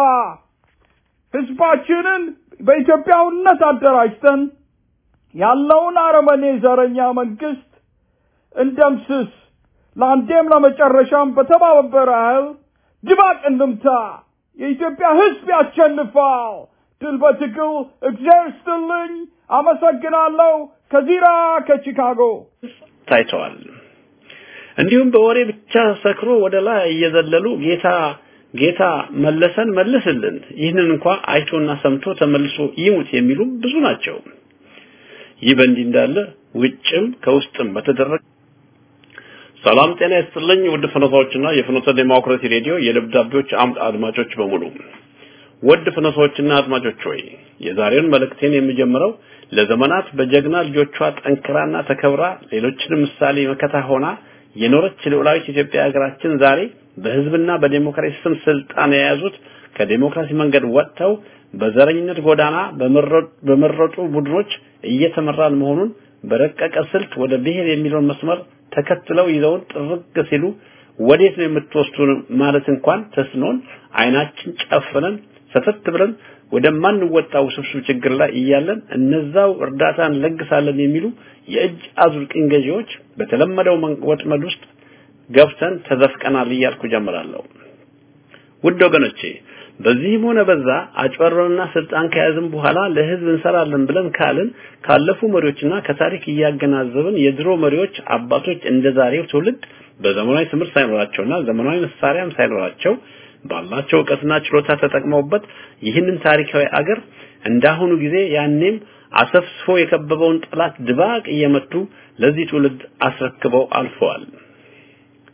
ህዝባችንን በኢትዮጵያውነት አደራጅተን ያለውን አረመኔ ዘረኛ መንግስት እንደምስስ። ለአንዴም ለመጨረሻም በተባበረ ኃይል ድባቅ እንምታ። የኢትዮጵያ ህዝብ ያሸንፋል። ድል በትግል። እግዚአብሔር ይስጥልኝ። አመሰግናለሁ። ከዚራ ከቺካጎ ታይተዋል። እንዲሁም በወሬ ብቻ ሰክሮ ወደ ላይ እየዘለሉ ጌታ ጌታ መለሰን መልስልን፣ ይህንን እንኳ አይቶና ሰምቶ ተመልሶ ይሙት የሚሉ ብዙ ናቸው። ይህ በእንዲህ እንዳለ ውጭም ከውስጥም በተደረገ ሰላም ጤና ይስጥልኝ ውድ ፍኖታዎችና የፍኖተ ዴሞክራሲ ሬዲዮ የደብዳቤዎች አምድ አድማጮች በሙሉ ውድ ፍኖታዎችና አድማጮች ሆይ የዛሬውን መልእክቴን የሚጀምረው ለዘመናት በጀግና ልጆቿ ጠንክራና ተከብራ ሌሎችንም ምሳሌ መከታ ሆና የኖረች ልዑላዊት ኢትዮጵያ ሀገራችን ዛሬ በህዝብና በዴሞክራሲ ስም ስልጣን የያዙት ከዴሞክራሲ መንገድ ወጥተው በዘረኝነት ጎዳና በመረጡ ቡድኖች እየተመራን መሆኑን በረቀቀ ስልት ወደ ብሔር የሚለውን መስመር ተከትለው ይዘውን ጥርግ ሲሉ ወዴት ነው የምትወስዱን ማለት እንኳን ተስኖን አይናችን ጨፍነን ሰተት ብለን ወደማንወጣው ውስብስብ ችግር ላይ እያለን እነዛው እርዳታን ለግሳለን የሚሉ የእጅ አዙር ቅኝ ገዢዎች በተለመደው ወጥመድ ውስጥ ገብተን ተዘፍቀናል እያልኩ ጀምራለሁ። ውድ ወገኖቼ በዚህም ሆነ በዛ አጭበርበርና ስልጣን ከያዝን በኋላ ለህዝብ እንሰራለን ብለን ካልን ካለፉ መሪዎችና ከታሪክ እያገናዘብን የድሮ መሪዎች አባቶች እንደ ዛሬው ትውልድ በዘመናዊ ትምህርት ሳይኖራቸውና ዘመናዊ መሳሪያም ሳይኖራቸው ባላቸው እውቀትና ችሎታ ተጠቅመውበት ይህንን ታሪካዊ አገር እንዳሁኑ ጊዜ ያኔም አሰፍስፎ የከበበውን ጠላት ድባቅ እየመቱ ለዚህ ትውልድ አስረክበው አልፈዋል።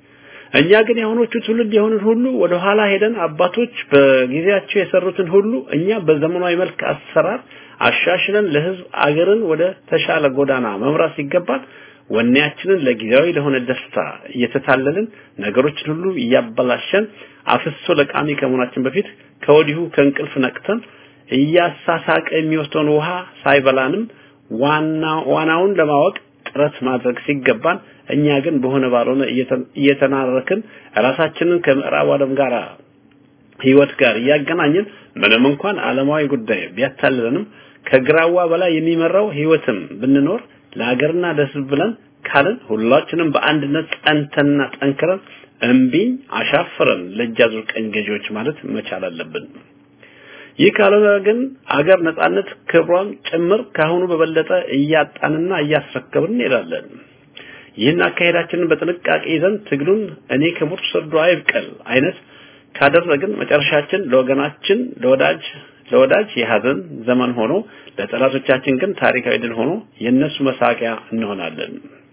እኛ ግን የአሁኖቹ ትውልድ የሆኑት ሁሉ ወደ ኋላ ሄደን አባቶች በጊዜያቸው የሰሩትን ሁሉ እኛ በዘመናዊ መልክ አሰራር አሻሽለን ለህዝብ አገርን ወደ ተሻለ ጎዳና መምራት ሲገባን ወኔያችንን ለጊዜያዊ ለሆነ ደስታ እየተታለልን ነገሮችን ሁሉ እያበላሸን አፍሶ ለቃሚ ከመሆናችን በፊት ከወዲሁ ከእንቅልፍ ነቅተን እያሳሳቀ የሚወስደውን ውሃ ሳይበላንም ዋና ዋናውን ለማወቅ ጥረት ማድረግ ሲገባን እኛ ግን በሆነ ባልሆነ እየተናረክን ራሳችንን ከምዕራብ ዓለም ጋር ህይወት ጋር እያገናኘን ምንም እንኳን ዓለማዊ ጉዳይ ቢያታልለንም ከግራዋ በላይ የሚመራው ህይወትም ብንኖር ለሀገርና ለህዝብ ብለን ካልን ሁላችንም በአንድነት ጸንተንና ጠንክረን እምቢኝ አሻፈረን ለእጃዙር ቀኝ ገዢዎች ማለት መቻል አለብን። ይህ ካልሆነ ግን አገር ነጻነት ክብሯን ጭምር ካሁኑ በበለጠ እያጣንና እያስረከብን እንሄዳለን። ይህን አካሄዳችንን በጥንቃቄ ይዘን ትግሉን እኔ ክቡር ሰርዶ አይብቀል አይነት ካደረግን መጨረሻችን ለወገናችን ለወዳጅ ለወዳጅ የሀዘን ዘመን ሆኖ ለጠላቶቻችን ግን ታሪካዊ ድል ሆኖ የነሱ መሳቂያ እንሆናለን።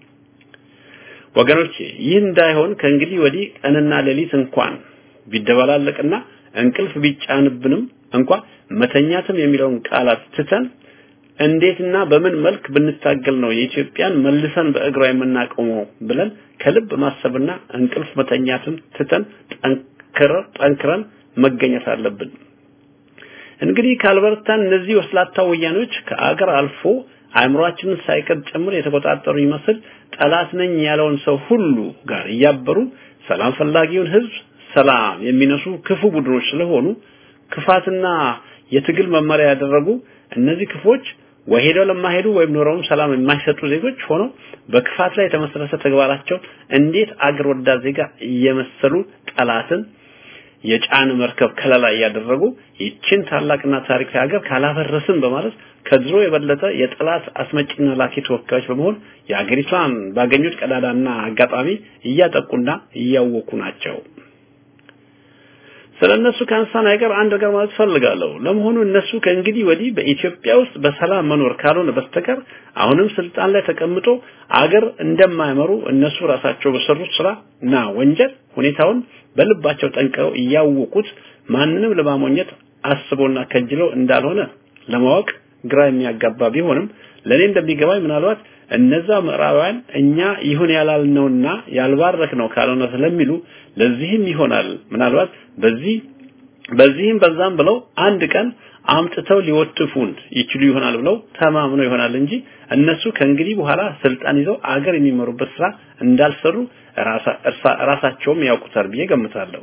ወገኖቼ ይህ እንዳይሆን ከእንግዲህ ወዲህ ቀንና ሌሊት እንኳን ቢደበላለቅና እንቅልፍ ቢጫንብንም እንኳን መተኛትም የሚለውን ቃላት ትተን እንዴትና በምን መልክ ብንታገል ነው የኢትዮጵያን መልሰን በእግሯ የምናቆመው ብለን ከልብ ማሰብና እንቅልፍ መተኛትን ትተን ጠንክረን መገኘት አለብን። እንግዲህ ካልበረታን እነዚህ ወስላታ ወያኖች ከአገር አልፎ አእምሯችንን ሳይቀር ጭምር የተቆጣጠሩ ይመስል ጠላት ነኝ ያለውን ሰው ሁሉ ጋር እያበሩ ሰላም ፈላጊውን ህዝብ ሰላም የሚነሱ ክፉ ቡድኖች ስለሆኑ ክፋትና የትግል መመሪያ ያደረጉ እነዚህ ክፎች ወይ ሄደው ለማሄዱ ወይም ኖረውም ሰላም የማይሰጡ ዜጎች ሆነው በክፋት ላይ የተመሰረተ ተግባራቸው እንዴት አገር ወዳድ ዜጋ እየመሰሉ ጠላትን የጫን መርከብ ከለላ እያደረጉ ይችን ታላቅና ታሪካዊ ሀገር ካላፈረስን በማለት ከድሮ የበለጠ የጠላት አስመጪና ላኪ ተወካዮች በመሆን የሀገሪቷን ባገኙት ቀዳዳና አጋጣሚ እያጠቁና እያወኩ ናቸው። ስለ እነሱ ካንሳን አይቀር አንድ ነገር ማለት ፈልጋለሁ። ለመሆኑ እነሱ ከእንግዲህ ወዲህ በኢትዮጵያ ውስጥ በሰላም መኖር ካልሆነ በስተቀር አሁንም ስልጣን ላይ ተቀምጦ አገር እንደማይመሩ እነሱ ራሳቸው በሰሩት ስራ እና ወንጀል ሁኔታውን በልባቸው ጠንቅቀው እያወቁት ማንንም ለማሞኘት አስቦና ከጅሎ እንዳልሆነ ለማወቅ ግራ የሚያጋባ ቢሆንም ለኔ እንደሚገባኝ ምናልባት እነዛ ምዕራባውያን እኛ ይሁን ያላልነውና ያልባረክነው ካልሆነ ስለሚሉ ለዚህም ይሆናል ምናልባት በዚህ በዚህም በዛም ብለው አንድ ቀን አምጥተው ሊወትፉን ይችሉ ይሆናል ብለው ተማምነው ይሆናል እንጂ እነሱ ከእንግዲህ በኋላ ስልጣን ይዘው አገር የሚመሩበት ስራ እንዳልሰሩ ራሳቸውም ያውቁታል ብዬ ገምታለሁ።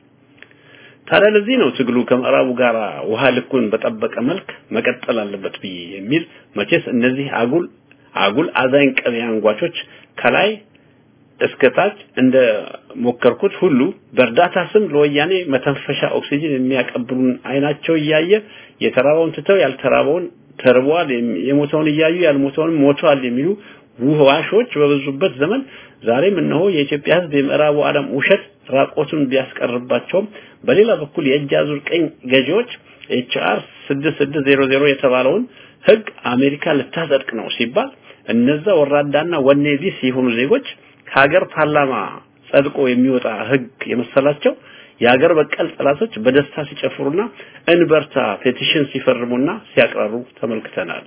ታዲያ ለዚህ ነው ትግሉ ከምዕራቡ ጋር ውሃ ልኩን በጠበቀ መልክ መቀጠል አለበት ብዬ የሚል መቼስ እነዚህ አጉል አጉል አዛኝ ቀቢ አንጓቾች ከላይ እስከታች እንደ ሞከርኩት ሁሉ በእርዳታ ስም ለወያኔ መተንፈሻ ኦክሲጅን የሚያቀብሉን አይናቸው እያየ የተራበውን ትተው ያልተራበውን ተርቧል፣ የሞተውን እያዩ ያልሞተውን ሞቷል የሚሉ ውዋሾች በበዙበት ዘመን ዛሬም እነሆ የኢትዮጵያ ሕዝብ የምዕራቡ ዓለም ውሸት ራቆቱን ቢያስቀርባቸውም በሌላ በኩል የእጅ አዙር ቀኝ ገዢዎች ኤችአር 6600 የተባለውን ህግ አሜሪካ ልታጸድቅ ነው ሲባል እነዛ ወራዳና ወኔ ቢስ የሆኑ ዜጎች ከሀገር ፓርላማ ጸድቆ የሚወጣ ህግ የመሰላቸው የሀገር በቀል ጠላቶች በደስታ ሲጨፍሩና እንበርታ ፔቲሽን ሲፈርሙና ሲያቅራሩ ተመልክተናል።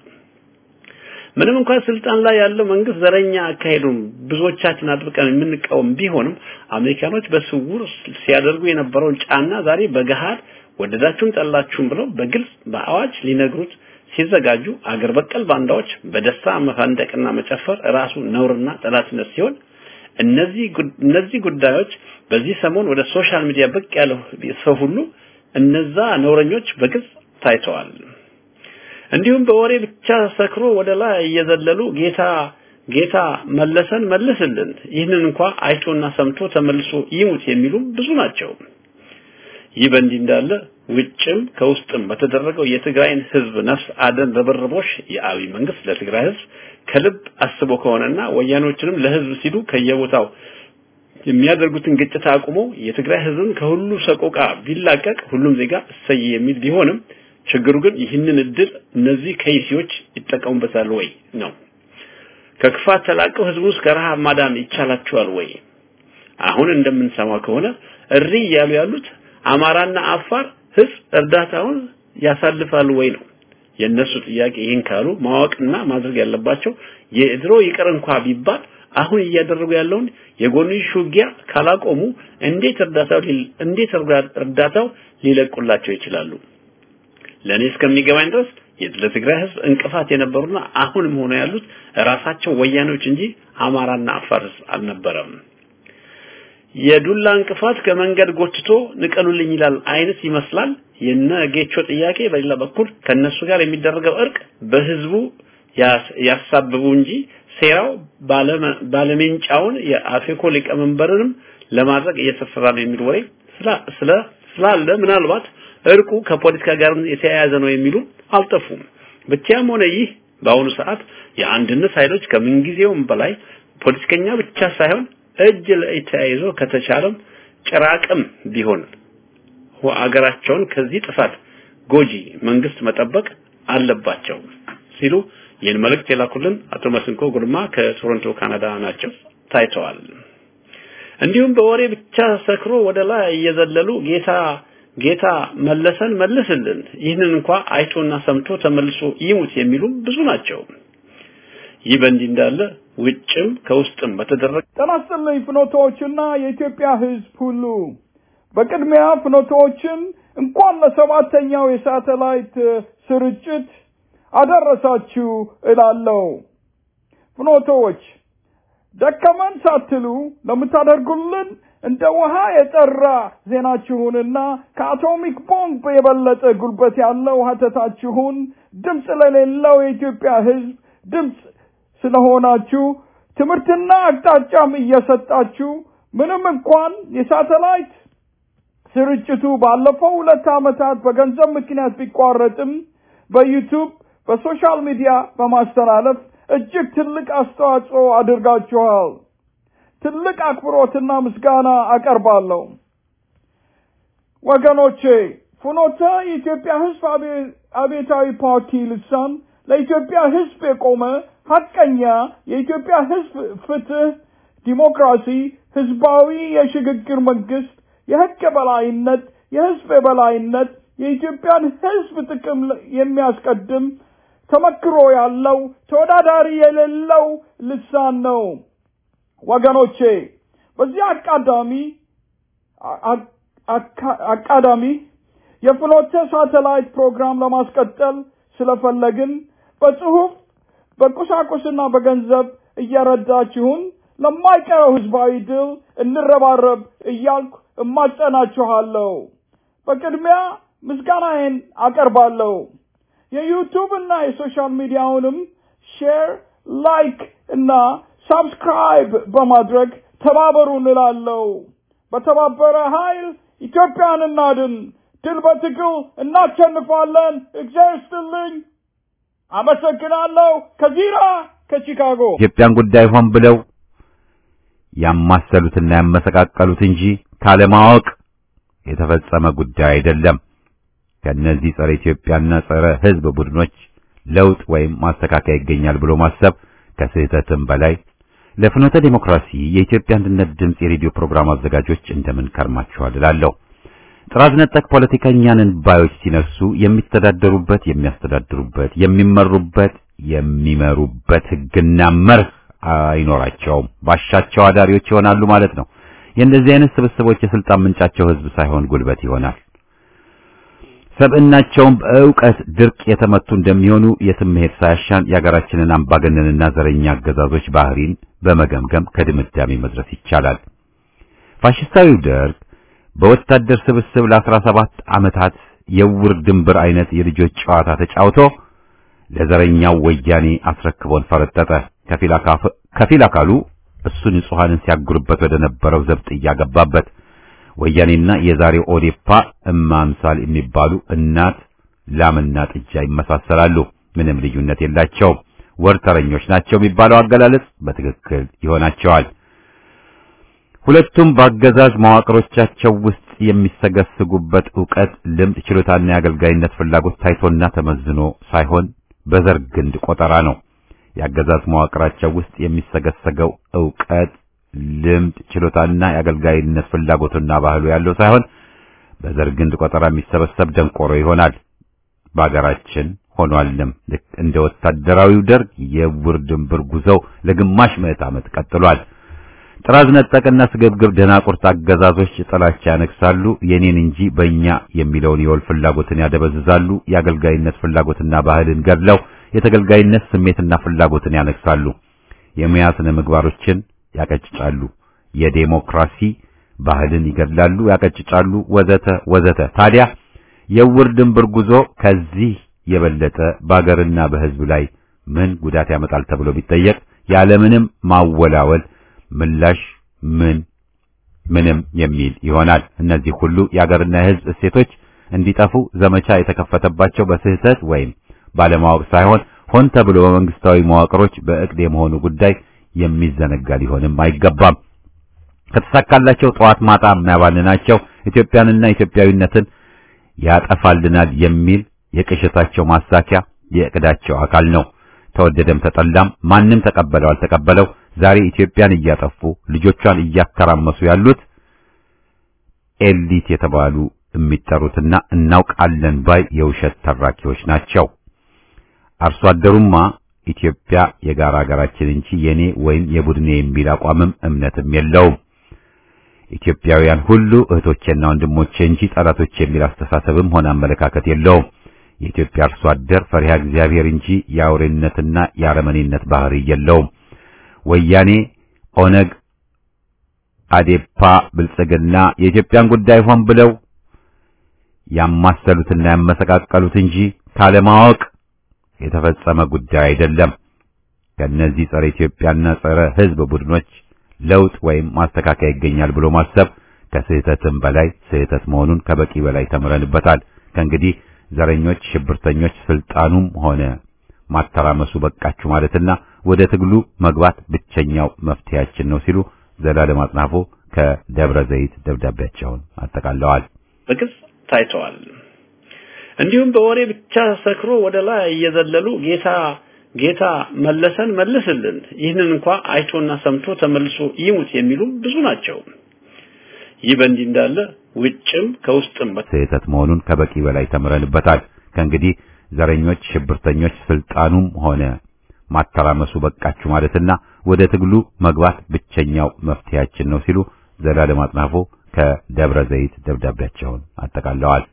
ምንም እንኳን ስልጣን ላይ ያለው መንግስት ዘረኛ አካሄዱን ብዙዎቻችን አጥብቀን የምንቃወም ቢሆንም አሜሪካኖች በስውር ሲያደርጉ የነበረውን ጫና ዛሬ በገሃድ ወደዳችሁም ጠላችሁም ብለው በግልጽ በአዋጅ ሊነግሩት ሲዘጋጁ አገር በቀል ባንዳዎች በደስታ መፈንደቅና መጨፈር ራሱ ነውርና ጠላትነት ሲሆን እነዚህ እነዚህ ጉዳዮች በዚህ ሰሞን ወደ ሶሻል ሚዲያ ብቅ ያለው ሰው ሁሉ እነዛ ነውረኞች በግልጽ ታይተዋል። እንዲሁም በወሬ ብቻ ሰክሮ ወደ ላይ እየዘለሉ ጌታ ጌታ መለሰን መልስልን፣ ይህንን እንኳ አይቶና ሰምቶ ተመልሶ ይሙት የሚሉም ብዙ ናቸው። ይህ በእንዲህ እንዳለ ውጭም ከውስጥም በተደረገው የትግራይን ህዝብ ነፍስ አደን ርብርቦሽ የአብይ መንግስት ለትግራይ ህዝብ ከልብ አስቦ ከሆነና ወያኖችንም ለህዝብ ሲሉ ከየቦታው የሚያደርጉትን ግጭት አቁሞ የትግራይ ህዝብን ከሁሉ ሰቆቃ ቢላቀቅ ሁሉም ዜጋ እሰይ የሚል ቢሆንም ችግሩ ግን ይህንን እድል እነዚህ ከይሲዎች ይጠቀሙበታል ወይ ነው። ከክፋት ተላቀው ህዝቡን እስከ ረሃብ ማዳን ይቻላቸዋል ወይ? አሁን እንደምንሰማው ከሆነ እሪ እያሉ ያሉት አማራና አፋር ህዝብ እርዳታውን ያሳልፋሉ ወይ ነው የነሱ ጥያቄ። ይህን ካሉ ማወቅና ማድረግ ያለባቸው የድሮ ይቅር እንኳ ቢባል አሁን እያደረጉ ያለውን የጎንዮሽ ውጊያ ካላቆሙ እንዴት እርዳታው እንዴት እርዳታው ሊለቁላቸው ይችላሉ? ለኔ እስከሚገባኝ ድረስ ለትግራይ ህዝብ እንቅፋት የነበሩና አሁንም ሆነ ያሉት ራሳቸው ወያኔዎች እንጂ አማራና አፋር ህዝብ አልነበረም። የዱላ እንቅፋት ከመንገድ ጎትቶ ንቀሉልኝ ይላል አይነት ይመስላል የነ ጌቾ ጥያቄ። በሌላ በኩል ከነሱ ጋር የሚደረገው እርቅ በህዝቡ ያሳብቡ እንጂ ሴራው ባለሜንጫውን የአፌኮ ሊቀመንበርንም ለማድረግ እየተሰራ ነው የሚል ወሬ ስለ ስላለ ምናልባት እርቁ ከፖለቲካ ጋር የተያያዘ ነው የሚሉ አልጠፉም። ብቻም ሆነ ይህ በአሁኑ ሰዓት የአንድነት ኃይሎች ከምንጊዜውም በላይ ፖለቲከኛ ብቻ ሳይሆን እጅ ለእጅ ተያይዞ ከተቻለም ጭራቅም ቢሆን አገራቸውን ከዚህ ጥፋት ጎጂ መንግስት መጠበቅ አለባቸው ሲሉ ይህን መልእክት የላኩልን አቶ መስንኮ ጉልማ ከቶሮንቶ ካናዳ ናቸው ታይተዋል። እንዲሁም በወሬ ብቻ ሰክሮ ወደ ላይ እየዘለሉ ጌታ ጌታ መለሰን መልስልን፣ ይህንን እንኳ አይቶና ሰምቶ ተመልሶ ይሙት የሚሉ ብዙ ናቸው። ይህ በእንዲህ እንዳለ ውጭም ከውስጥም በተደረገ ጤና ይስጥልኝ ፍኖቶዎችና የኢትዮጵያ ሕዝብ ሁሉ በቅድሚያ ፍኖቶዎችን እንኳን ለሰባተኛው የሳተላይት ስርጭት አደረሳችሁ እላለሁ። ፍኖቶዎች ደከመን ሳትሉ ለምታደርጉልን እንደ ውሃ የጠራ ዜናችሁንና ከአቶሚክ ቦምብ የበለጠ ጉልበት ያለው ሀተታችሁን ድምፅ ለሌለው የኢትዮጵያ ሕዝብ ድምፅ ስለሆናችሁ ትምህርትና አቅጣጫም እየሰጣችሁ ምንም እንኳን የሳተላይት ስርጭቱ ባለፈው ሁለት ዓመታት በገንዘብ ምክንያት ቢቋረጥም በዩቱብ በሶሻል ሚዲያ በማስተላለፍ እጅግ ትልቅ አስተዋጽኦ አድርጋችኋል። ትልቅ አክብሮትና ምስጋና አቀርባለሁ። ወገኖቼ ፍኖተ የኢትዮጵያ ሕዝብ አብዮታዊ ፓርቲ ልሳን ለኢትዮጵያ ሕዝብ የቆመ ሀቀኛ የኢትዮጵያ ሕዝብ ፍትህ፣ ዲሞክራሲ፣ ህዝባዊ የሽግግር መንግስት፣ የህግ የበላይነት፣ የህዝብ የበላይነት፣ የኢትዮጵያን ህዝብ ጥቅም የሚያስቀድም ተመክሮ ያለው ተወዳዳሪ የሌለው ልሳን ነው። ወገኖቼ በዚህ አቃዳሚ አቃዳሚ የፍኖተ ሳተላይት ፕሮግራም ለማስቀጠል ስለፈለግን በጽሁፍ በቁሳቁስና በገንዘብ እየረዳችሁን ለማይቀረው ህዝባዊ ድል እንረባረብ እያልኩ እማጸናችኋለሁ። በቅድሚያ ምስጋናዬን አቀርባለሁ። የዩቱብ እና የሶሻል ሚዲያውንም ሼር፣ ላይክ እና ሳብስክራይብ በማድረግ ተባበሩ እንላለሁ። በተባበረ ኃይል ኢትዮጵያን እናድን። ድል በትግል እናሸንፋለን። እግዚአብሔር ይስጥልኝ። አመሰግናለሁ። ከዚራ ከቺካጎ ኢትዮጵያን ጉዳይ ሆን ብለው ያማሰሉትና ያመሰቃቀሉት እንጂ ካለማወቅ የተፈጸመ ጉዳይ አይደለም። ከእነዚህ ጸረ ኢትዮጵያና ጸረ ህዝብ ቡድኖች ለውጥ ወይም ማስተካከያ ይገኛል ብሎ ማሰብ ከስህተትም በላይ ለፍኖተ ዲሞክራሲ የኢትዮጵያ አንድነት ድምፅ የሬዲዮ ፕሮግራም አዘጋጆች እንደምን ከርማችኋል እላለሁ። ጥራዝ ነጠቅ ፖለቲከኛንን ባዮች ሲነሱ የሚተዳደሩበት፣ የሚያስተዳድሩበት፣ የሚመሩበት፣ የሚመሩበት ህግና መርህ አይኖራቸውም። ባሻቸው አዳሪዎች ይሆናሉ ማለት ነው። የእንደዚህ አይነት ስብስቦች የስልጣን ምንጫቸው ህዝብ ሳይሆን ጉልበት ይሆናል። ሰብዕናቸውም በእውቀት ድርቅ የተመቱ እንደሚሆኑ የትም መሄድ ሳያሻን የሀገራችንን አምባገነንና ዘረኛ አገዛዞች ባህሪን በመገምገም ከድምዳሜ መድረስ ይቻላል። ፋሽስታዊው ደርግ በወታደር ስብስብ ለአስራ ሰባት ዓመታት የውር ድንብር አይነት የልጆች ጨዋታ ተጫውቶ ለዘረኛው ወያኔ አስረክቦን ፈረጠጠ። ከፊል አካሉ እሱ ንጹሐንን ሲያጉርበት ወደ ነበረው ዘብጥ እያገባበት ወያኔና የዛሬው ኦዴፓ እማምሳል የሚባሉ እናት ላምና ጥጃ ይመሳሰላሉ። ምንም ልዩነት የላቸውም። ወርተረኞች ናቸው የሚባለው አገላለጽ በትክክል ይሆናቸዋል። ሁለቱም በአገዛዝ መዋቅሮቻቸው ውስጥ የሚሰገስጉበት ዕውቀት፣ ልምድ፣ ችሎታና የአገልጋይነት ፍላጎት ታይቶና ተመዝኖ ሳይሆን በዘር ግንድ ቆጠራ ነው። የአገዛዝ መዋቅራቸው ውስጥ የሚሰገሰገው ዕውቀት፣ ልምድ፣ ችሎታና የአገልጋይነት ፍላጎቱና ባህሉ ያለው ሳይሆን በዘር ግንድ ቆጠራ የሚሰበሰብ ደንቆሮ ይሆናል። በአገራችን ሆኗልም። ልክ እንደ ወታደራዊው ደርግ የውር ድንብር ጉዞው ለግማሽ ምዕት ዓመት ቀጥሏል። ጥራዝ ነጠቅና ስግብግብ ደናቁርት አገዛዞች ጥላቻ ያነግሳሉ። የኔን እንጂ በእኛ የሚለውን የወል ፍላጎትን ያደበዝዛሉ። የአገልጋይነት ፍላጎትና ባህልን ገድለው የተገልጋይነት ስሜትና ፍላጎትን ያነግሳሉ። የሙያ ስነ ምግባሮችን ያቀጭጫሉ። የዴሞክራሲ ባህልን ይገድላሉ፣ ያቀጭጫሉ፣ ወዘተ ወዘተ። ታዲያ የውር ድንብር ጉዞ ከዚህ የበለጠ በአገርና በሕዝብ ላይ ምን ጉዳት ያመጣል ተብሎ ቢጠየቅ ያለምንም ማወላወል ምላሽ ምን ምንም የሚል ይሆናል። እነዚህ ሁሉ የአገርና የሕዝብ እሴቶች እንዲጠፉ ዘመቻ የተከፈተባቸው በስህተት ወይም ባለማወቅ ሳይሆን ሆን ተብሎ በመንግስታዊ መዋቅሮች በእቅድ የመሆኑ ጉዳይ የሚዘነጋ ሊሆንም አይገባም። ከተሳካላቸው ጠዋት ማታ የሚያባልናቸው ኢትዮጵያንና ኢትዮጵያዊነትን ያጠፋልናል የሚል የቅዠታቸው ማሳኪያ የእቅዳቸው አካል ነው። ተወደደም ተጠላም ማንም ተቀበለው አልተቀበለው ዛሬ ኢትዮጵያን እያጠፉ ልጆቿን እያተራመሱ ያሉት ኤሊት የተባሉ የሚጠሩትና እናውቃለን ባይ የውሸት ተራኪዎች ናቸው። አርሶ አደሩማ ኢትዮጵያ የጋራ ሀገራችን እንጂ የኔ ወይም የቡድኔ የሚል አቋምም እምነትም የለውም። ኢትዮጵያውያን ሁሉ እህቶቼና ወንድሞቼ እንጂ ጠላቶቼ የሚል አስተሳሰብም ሆነ አመለካከት የለውም። የኢትዮጵያ አርሶ አደር ፈሪሃ እግዚአብሔር እንጂ የአውሬነትና የአረመኔነት ባህሪ የለውም። ወያኔ፣ ኦነግ፣ አዴፓ፣ ብልጽግና የኢትዮጵያን ጉዳይ ሆን ብለው ያማሰሉትና ያመሰቃቀሉት እንጂ ካለማወቅ የተፈጸመ ጉዳይ አይደለም። ከእነዚህ ጸረ ኢትዮጵያና ጸረ ሕዝብ ቡድኖች ለውጥ ወይም ማስተካከያ ይገኛል ብሎ ማሰብ ከስህተትም በላይ ስህተት መሆኑን ከበቂ በላይ ተምረንበታል። ከእንግዲህ ዘረኞች፣ ሽብርተኞች ስልጣኑም ሆነ ማተራመሱ በቃችሁ ማለትና ወደ ትግሉ መግባት ብቸኛው መፍትሄያችን ነው ሲሉ ዘላለም አጽናፎ ከደብረ ዘይት ደብዳቤያቸውን አጠቃለዋል። በግልጽ ታይተዋል። እንዲሁም በወሬ ብቻ ሰክሮ ወደ ላይ እየዘለሉ ጌታ ጌታ መለሰን መልስልን፣ ይህንን እንኳ አይቶና ሰምቶ ተመልሶ ይሙት የሚሉ ብዙ ናቸው። ይህ በእንዲህ እንዳለ ውጭም ከውስጥም ስህተት መሆኑን ከበቂ በላይ ተምረንበታል። ከእንግዲህ ዘረኞች፣ ሽብርተኞች ስልጣኑም ሆነ ማተራመሱ በቃችሁ ማለትና ወደ ትግሉ መግባት ብቸኛው መፍትሄያችን ነው ሲሉ ዘላለም አጽናፎ ከደብረ ዘይት ደብዳቤያቸውን አጠቃለዋል።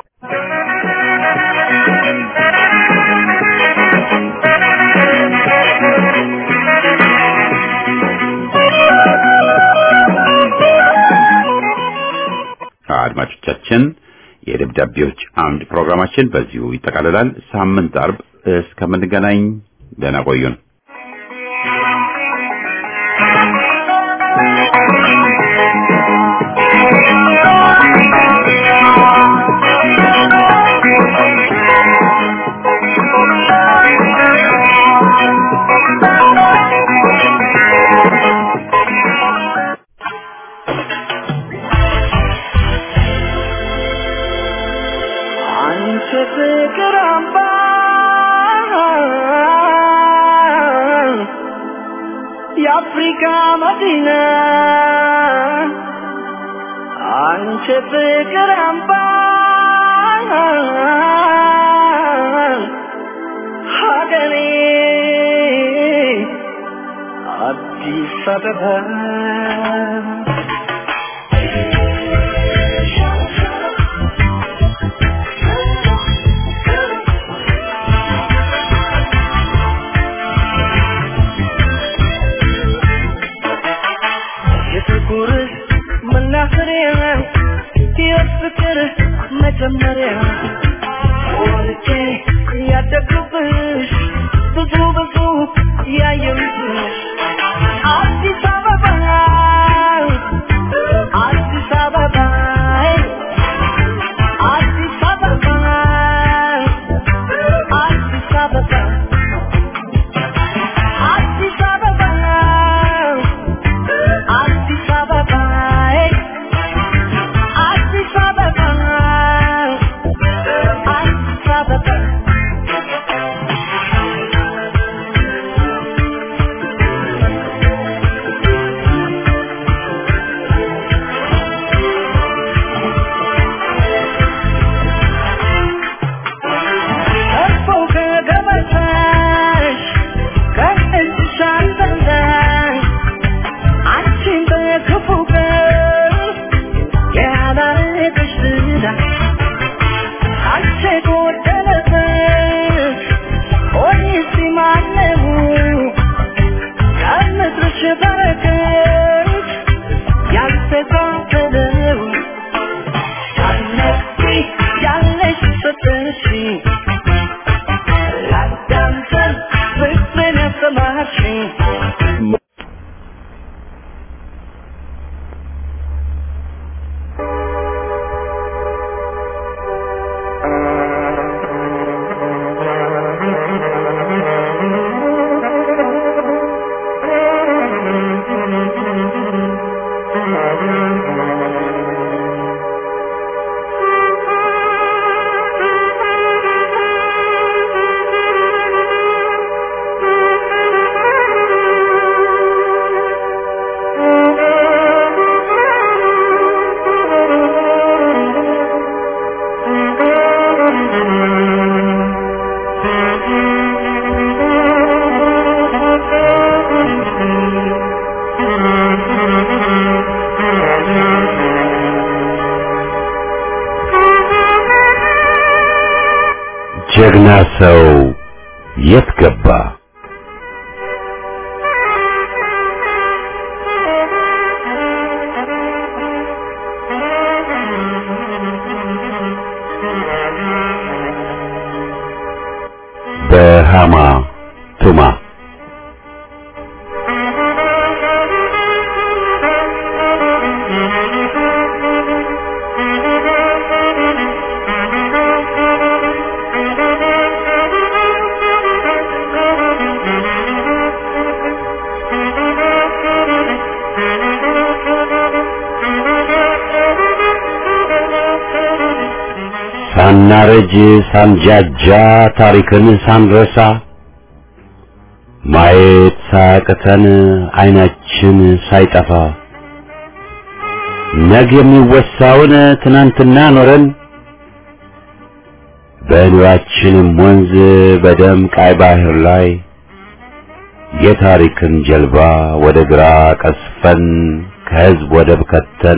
አድማጮቻችን የደብዳቤዎች አምድ ፕሮግራማችን በዚሁ ይጠቃልላል። ሳምንት አርብ እስከምንገናኝ ደህና ቆዩን። አንቺ ፍቅር አምባ የአፍሪካ መዲና አንቺ ፍቅር አምባ ሀገሬ አዲስ አበባ የፍቅር መናኸሪያ የፍቅር መጀመሪያ ወልጄ ያደግኩብሽ ብዙ ብዙ ያየሁብሽ አዲስ አበባ አዲስ አበባ አዲስ አበባ አዲስ አበባ አዲስ አበባ አዲስ አበባ አዲስ አበባ አዲስ አበባ ሰው የት ገባ? በሃማ ቱማ ሳናረጅ ሳንጃጃ ታሪክን ሳንረሳ ማየት ሳያቅተን አይናችን ሳይጠፋ ነገ የሚወሳውን ትናንትና ኖረን በኑራችንም ወንዝ በደም ቃይ ባህር ላይ የታሪክን ጀልባ ወደ ግራ ቀስፈን ከህዝብ ወደብ ከተን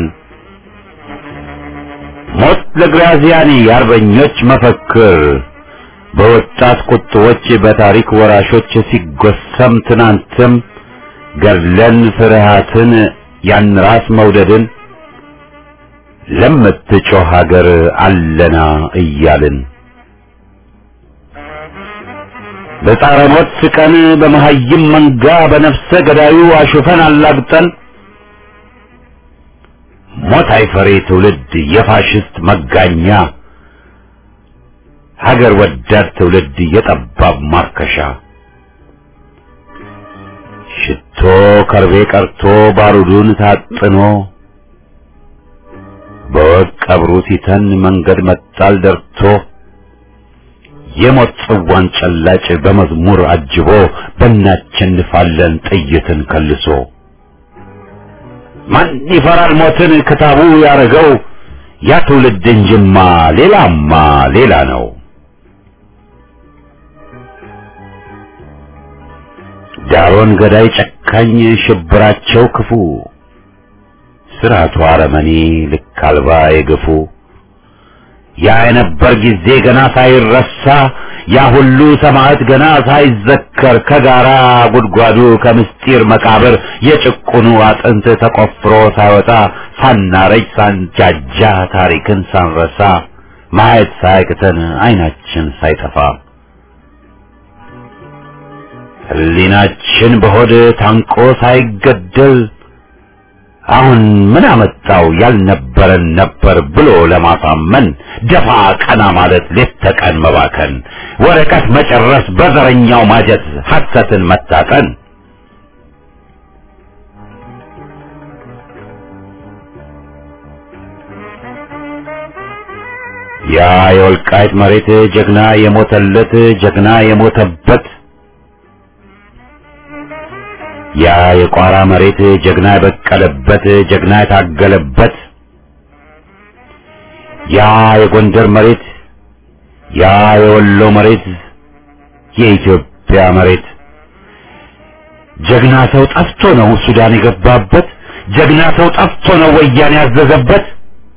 ሞት ለግራዚያኒ የአርበኞች መፈክር በወጣት ቁጥቦች በታሪክ ወራሾች ሲጎሰም ትናንትም ገድለን ፍርሃትን ያን ራስ መውደድን ለምትጮህ ሀገር አለና እያልን በጣረ ሞት ስቀን በመሀይም መንጋ በነፍሰ ገዳዩ አሹፈን አላግጠን ሞት አይፈሬ ትውልድ የፋሽስት መጋኛ ሀገር ወዳድ ትውልድ የጠባብ ማርከሻ ሽቶ ከርቤ ቀርቶ ባሩዱን ታጥኖ በወቅ ቀብሩ ሲተን መንገድ መጣል ደርቶ የሞት ጽዋን ጨላጭ በመዝሙር አጅቦ በእናቸንፋለን ጥይትን ከልሶ ማን ይፈራል ሞትን ክታቡ ያረገው ያ ትውልድ እንጅማ ሌላማ ሌላ ነው። ዳሮን ገዳይ ጨካኝ ሽብራቸው ክፉ ስርዓቱ አረመኔ ልክ አልባ የግፉ ያ የነበር ጊዜ ገና ሳይረሳ ያ ሁሉ ሰማዕት ገና ሳይዘከር ከጋራ ጉድጓዱ ከምስጢር መቃብር የጭቁኑ አጥንት ተቆፍሮ ሳይወጣ ሳናረጅ ሳንጃጃ ታሪክን ሳንረሳ ማየት ሳያቅተን አይናችን ሳይጠፋ ሕሊናችን በሆድ ታንቆ ሳይገደል አሁን ምን አመጣው ያልነበረን ነበር ብሎ ለማሳመን ደፋ ቀና ማለት ሌት ተቀን መባከን ወረቀት መጨረስ በዘረኛው ማጀት ሐሰትን መታጠን ያ የወልቃይት መሬት ጀግና የሞተለት ጀግና የሞተበት ያ የቋራ መሬት ጀግና የበቀለበት ጀግና የታገለበት ያ የጎንደር መሬት ያ የወሎ መሬት የኢትዮጵያ መሬት ጀግና ሰው ጠፍቶ ነው ሱዳን የገባበት ጀግና ሰው ጠፍቶ ነው ወያኔ ያዘዘበት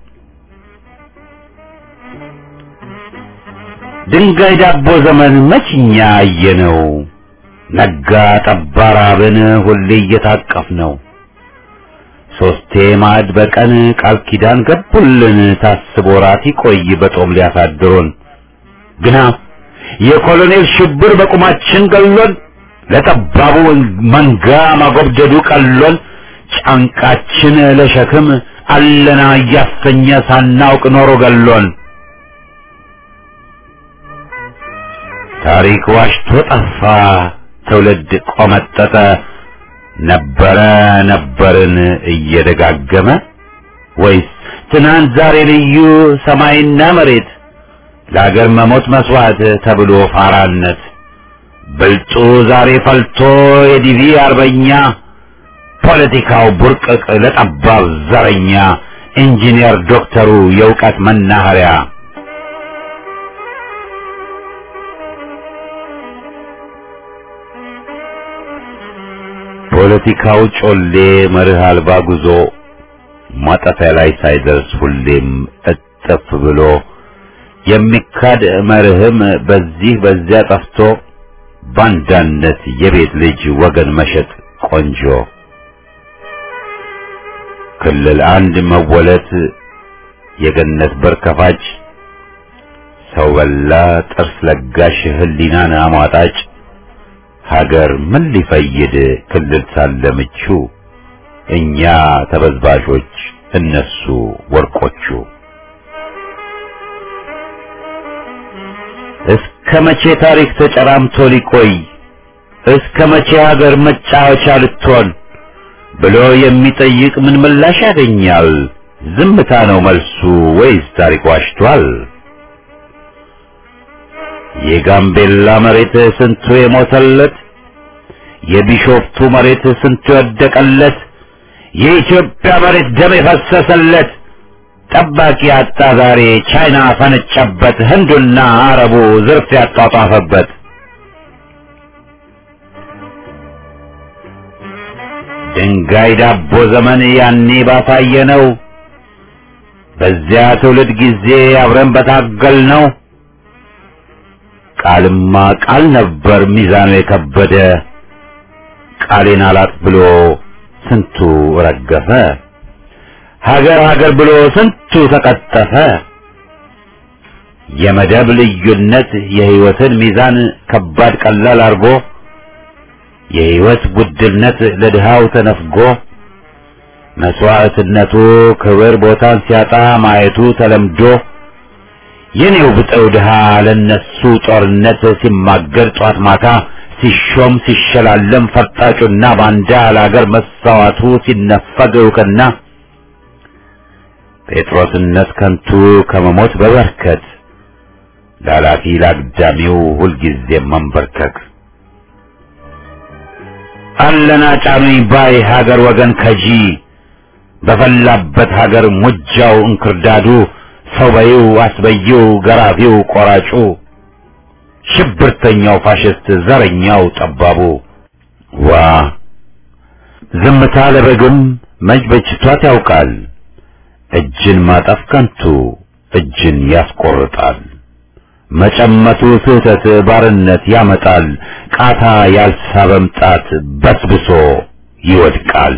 ድንጋይ ዳቦ ዘመን መችኛ አየነው ነጋ ጠባ ራብን ሁሌ እየታቀፍ ነው ሶስቴ ማዕድ በቀን ቃል ኪዳን ገቡልን ታስቦ ራት ይቆይ በጦም ሊያሳድሩን ግና የኮሎኔል ሽብር በቁማችን ገሎን ለጠባቡ መንጋ ማጎብደዱ ቀሎን ጫንቃችን ለሸክም አለና እያሰኘ ሳናውቅ ኖሮ ገሎን ታሪክ ዋሽቶ ጠፋ ትውልድ ቆመጠጠ ነበረ ነበርን እየደጋገመ ወይስ ትናንት ዛሬ ልዩ ሰማይና መሬት ለአገር መሞት መስዋዕት ተብሎ ፋራነት ብልጡ ዛሬ ፈልቶ የዲቪ አርበኛ ፖለቲካው ቡርቅቅ ለጠባብ ዘረኛ ኢንጂነር ዶክተሩ የእውቀት መናኸሪያ ፖለቲካው ጮሌ መርህ አልባ ጉዞ ማጠፊያ ላይ ሳይደርስ ሁሌም እጥፍ ብሎ የሚካድ መርህም በዚህ በዚያ ጠፍቶ ባንዳነት የቤት ልጅ ወገን መሸጥ ቆንጆ ክልል አንድ መወለት የገነት በር ከፋጭ ሰው በላ ጥርስ ለጋሽ ህሊናን አሟጣጭ ሀገር ምን ሊፈይድ ክልል ሳለ ምቹ እኛ ተበዝባዦች እነሱ ወርቆቹ እስከ መቼ ታሪክ ተጨራምቶ ሊቆይ እስከ መቼ ሀገር መጫወቻ ልትሆን ብሎ የሚጠይቅ ምን ምላሽ ያገኛል? ዝምታ ነው መልሱ ወይስ ታሪክ ዋሽቷል? የጋምቤላ መሬት ስንቱ የሞተለት፣ የቢሾፍቱ መሬት ስንቱ የወደቀለት፣ የኢትዮጵያ መሬት ደም የፈሰሰለት ጠባቂ አጣ ዛሬ ቻይና ፈነጨበት፣ ህንዱና አረቡ ዝርፍ ያጧጧፈበት። ድንጋይ ዳቦ ዘመን ያኔ ባሳየ ነው። በዚያ ትውልድ ጊዜ አብረን በታገል ነው። ቃልማ ቃል ነበር ሚዛኑ የከበደ ቃሌን አላጥ ብሎ ስንቱ ረገፈ። ሀገር ሀገር ብሎ ስንቱ ተቀጠፈ። የመደብ ልዩነት የህይወትን ሚዛን ከባድ ቀላል አርጎ የህይወት ውድነት ለድሃው ተነፍጎ መስዋዕትነቱ ክብር ቦታን ሲያጣ ማየቱ ተለምዶ የኔው ብጠው ድሃ ለነሱ ጦርነት ሲማገር ጧት ማታ ሲሾም ሲሸላለም ፈርጣጩና ባንዳ ለአገር መሳዋቱ ሲነፈግ እውቅና ጴጥሮስነት ከንቱ ከመሞት በበርከት ላላፊ ላግዳሚው ሁልጊዜ መንበርከክ አለና ጫኑኝ ባይ ሀገር ወገን ከጂ በፈላበት ሀገር ሙጃው እንክርዳዱ ሰው በይው አስበይው ገራፊው ቆራጩ ሽብርተኛው ፋሽስት ዘረኛው ጠባቡ ዋ ዝምታ ለበግም መች በጅቷት ያውቃል እጅን ማጠፍ ከንቱ እጅን ያስቆርጣል መጨመቱ ስህተት ባርነት ያመጣል ቃታ ያልሳበም ጣት በስብሶ ይወድቃል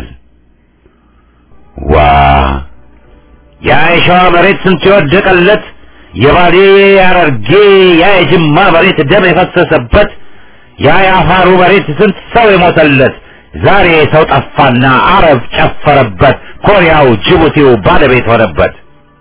ዋ ያ የሸዋ መሬት ስንት የወደቀለት የባሌ ያረርጌ ያ የጅማ መሬት ደም የፈሰሰበት ያ የአፋሩ መሬት ስንት ሰው የሞተለት ዛሬ ሰው ጠፋና አረብ ጨፈረበት ኮሪያው ጅቡቲው ባለቤት ሆነበት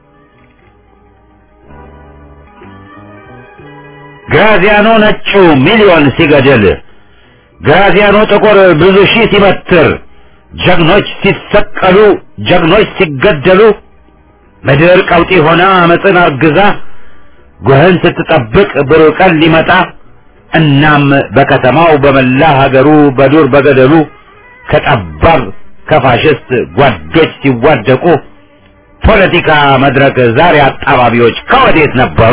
ግራዚያኖ ነጩ ሚሊዮን ሲገድል ግራዚያኖ ጥቁር ብዙ ሺህ ሲበትር ጀግኖች ሲሰቀሉ ጀግኖች ሲገደሉ ምድር ቀውጢ ሆና አመፅን አርግዛ ጉህን ስትጠብቅ ብሩህ ቀን ሊመጣ እናም በከተማው በመላ ሀገሩ በዱር በገደሉ ከጠባብ ከፋሽስት ጓዶች ሲዋደቁ ፖለቲካ መድረክ ዛሬ አጣባቢዎች ከወዴት ነበሩ?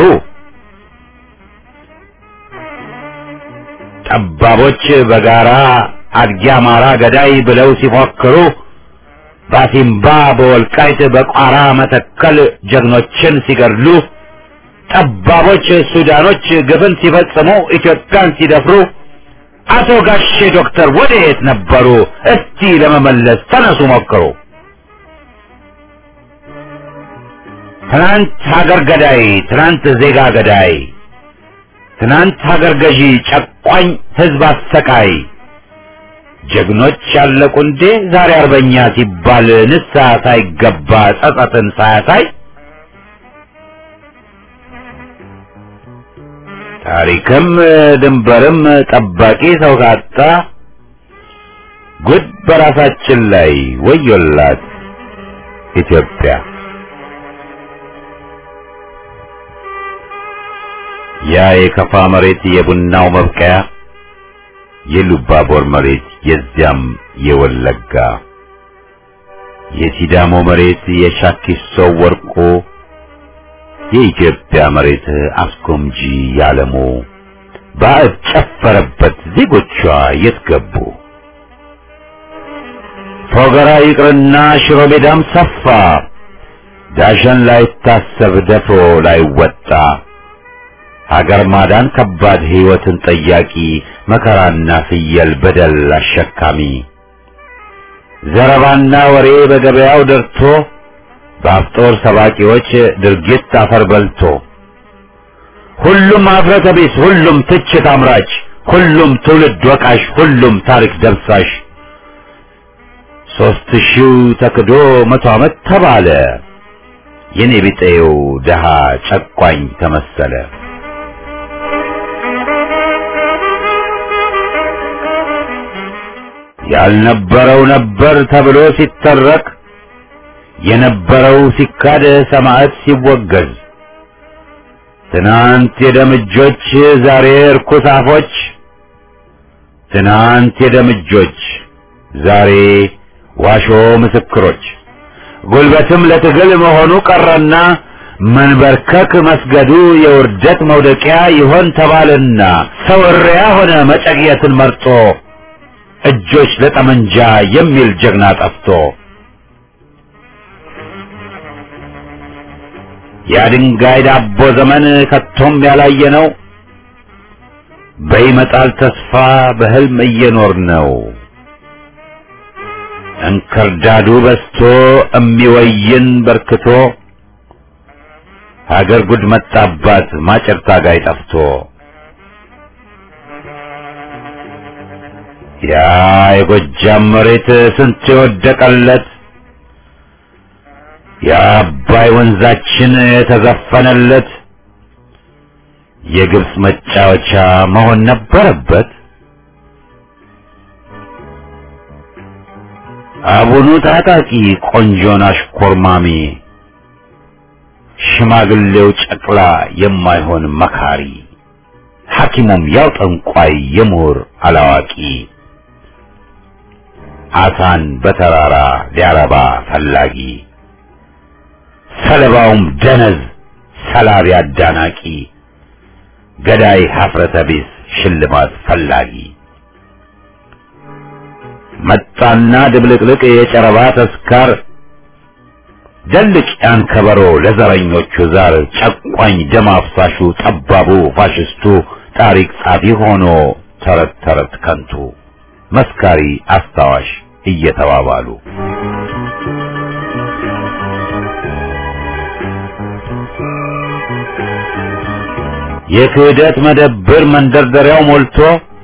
ጠባቦች በጋራ አድጊ አማራ ገዳይ ብለው ሲፎክሩ ባሲምባ በወልቃይት በቋራ መተከል ጀግኖችን ሲገድሉ ጠባቦች ሱዳኖች ግፍን ሲፈጽሙ ኢትዮጵያን ሲደፍሩ አቶ ጋሼ ዶክተር ወዴት ነበሩ? እስቲ ለመመለስ ተነሱ ሞክሩ። ትናንት ሀገር ገዳይ፣ ትናንት ዜጋ ገዳይ፣ ትናንት ሀገር ገዢ፣ ጨቋኝ ህዝብ አሰቃይ ጀግኖች ያለቁ እንዴ ዛሬ አርበኛ ሲባል ንስሐ ሳይገባ ጸጸትን ሳያሳይ ታሪክም ድንበርም ጠባቂ ሰው ካጣ ጉድ በራሳችን ላይ ወዮላት ኢትዮጵያ። ያ የከፋ መሬት የቡናው መብቀያ የሉባቦር መሬት የዚያም የወለጋ የሲዳሞ መሬት የሻኪሶ ወርቆ የኢትዮጵያ መሬት አስጎምጂ ያለሙ ባዕድ ጨፈረበት ዜጎቿ የት ገቡ? ፎገራ ይቅርና ሽሮ ሜዳም ሰፋ ዳሸን ላይታሰብ ደፍሮ ላይወጣ ሀገር ማዳን ከባድ ሕይወትን ጠያቂ መከራና ፍየል በደል አሸካሚ ዘረባና ወሬ በገበያው ደርቶ በአፍጦር ሰባቂዎች ድርጊት አፈር በልቶ ሁሉም አፍረተ ቢስ፣ ሁሉም ትችት አምራች፣ ሁሉም ትውልድ ወቃሽ፣ ሁሉም ታሪክ ደምሳሽ ሦስት ሺው ተክዶ መቶ ዓመት ተባለ የኔ ቢጤው ደሃ ጨቋኝ ተመሰለ። ያልነበረው ነበር ተብሎ ሲተረክ የነበረው ሲካድ ሰማዕት ሲወገዝ ትናንት የደምጆች ዛሬ እርኩስ አፎች ትናንት የደምጆች ዛሬ ዋሾ ምስክሮች ጉልበትም ለትግል መሆኑ ቀረና መንበርከክ መስገዱ የውርደት መውደቂያ ይሆን ተባለና ሰው እሪያ ሆነ መጨቅየትን መርጦ እጆች ለጠመንጃ የሚል ጀግና ጠፍቶ የድንጋይ ዳቦ ዘመን ከቶም ያላየ ነው። በይመጣል ተስፋ በህልም እየኖር ነው። እንክርዳዱ በስቶ እሚወይን በርክቶ ሀገር ጉድ መጣባት ማጨር ታጋይ ጠፍቶ ያ የጎጃም መሬት ስንት የወደቀለት የአባይ ወንዛችን የተዘፈነለት የግብፅ መጫወቻ መሆን ነበረበት። አቡኑ ታጣቂ ቆንጆን አሽኮርማሚ ሽማግሌው ጨቅላ የማይሆን መካሪ ሐኪሙም ያው ጠንቋይ የምሁር አላዋቂ አሳን በተራራ ሊያረባ ፈላጊ ሰለባውም ደነዝ ሰላቢ አዳናቂ ገዳይ ሀፍረተ ቢስ ሽልማት ፈላጊ መጣና ድብልቅልቅ የጨረባ ተስካር ደልቅ ያን ከበሮ ለዘረኞቹ ዛር ጨቋኝ ደም አፍሳሹ ጠባቡ ፋሽስቱ ታሪክ ጻፊ ሆኖ ተረት ተረት ከንቱ መስካሪ አስታዋሽ እየተባባሉ የክህደት መደብር መንደርደሪያው ሞልቶ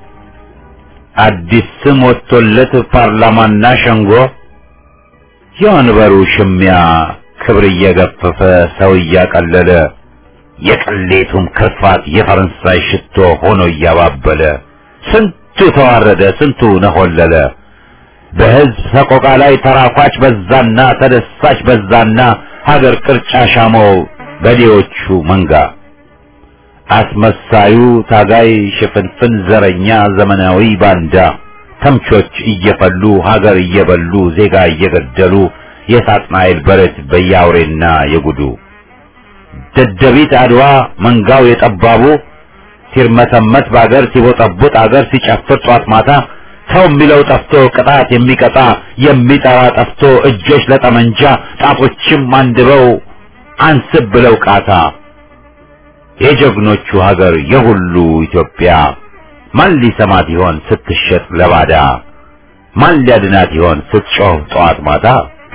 አዲስ ስም ወጥቶለት ፓርላማና ሸንጎ የወንበሩ ሽሚያ ክብር እየገፈፈ ሰው እያቀለለ የቅሌቱም ክርፋት የፈረንሳይ ሽቶ ሆኖ እያባበለ ስንቱ ተዋረደ፣ ስንቱ ነሆለለ። በሕዝብ ሰቆቃ ላይ ተራኳች በዛና ተደሳች በዛና ሀገር ቅርጫ ሻመው በዴዎቹ መንጋ አስመሳዩ ታጋይ ሽፍንፍን ዘረኛ ዘመናዊ ባንዳ ተምቾች እየፈሉ ሀገር እየበሉ ዜጋ እየገደሉ የሳጥናኤል በረት በያውሬና የጉዱ ደደቢት አድዋ መንጋው የጠባቡ ሲርመሰመስ በአገር ሲቦጠቡጥ አገር ሲጨፍር ጧት ማታ ሰው የሚለው ጠፍቶ ቅጣት የሚቀጣ የሚጠራ ጠፍቶ እጆች ለጠመንጃ ጣቶችም አንድበው አንስብ ብለው ቃታ የጀግኖቹ ሀገር የሁሉ ኢትዮጵያ ማን ሊሰማት ይሆን ስትሸጥ ለባዳ? ማን ሊያድናት ይሆን ስትጮህ ጠዋት ማታ?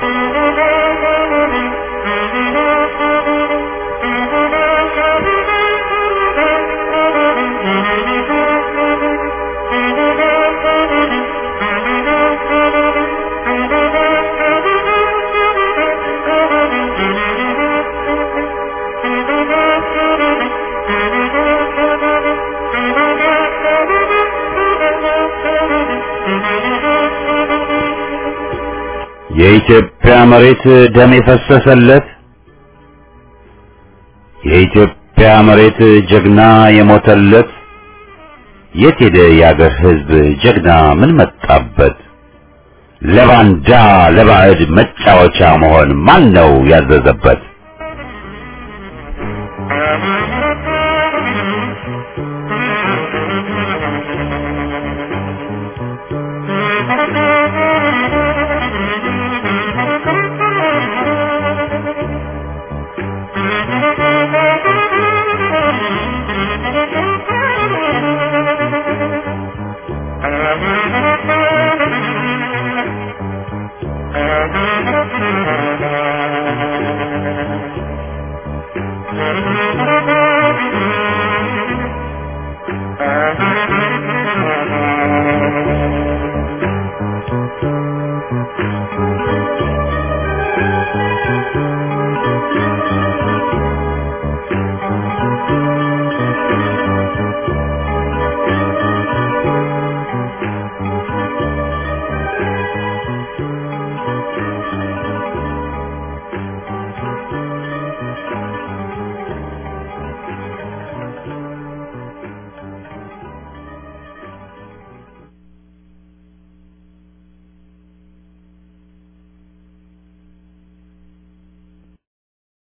የኢትዮጵያ መሬት ደም የፈሰሰለት የኢትዮጵያ መሬት ጀግና የሞተለት የት ሄደ የአገር ሕዝብ ጀግና ምን መጣበት? ለባንዳ ለባዕድ መጫወቻ መሆን ማን ነው ያዘዘበት? Thank you.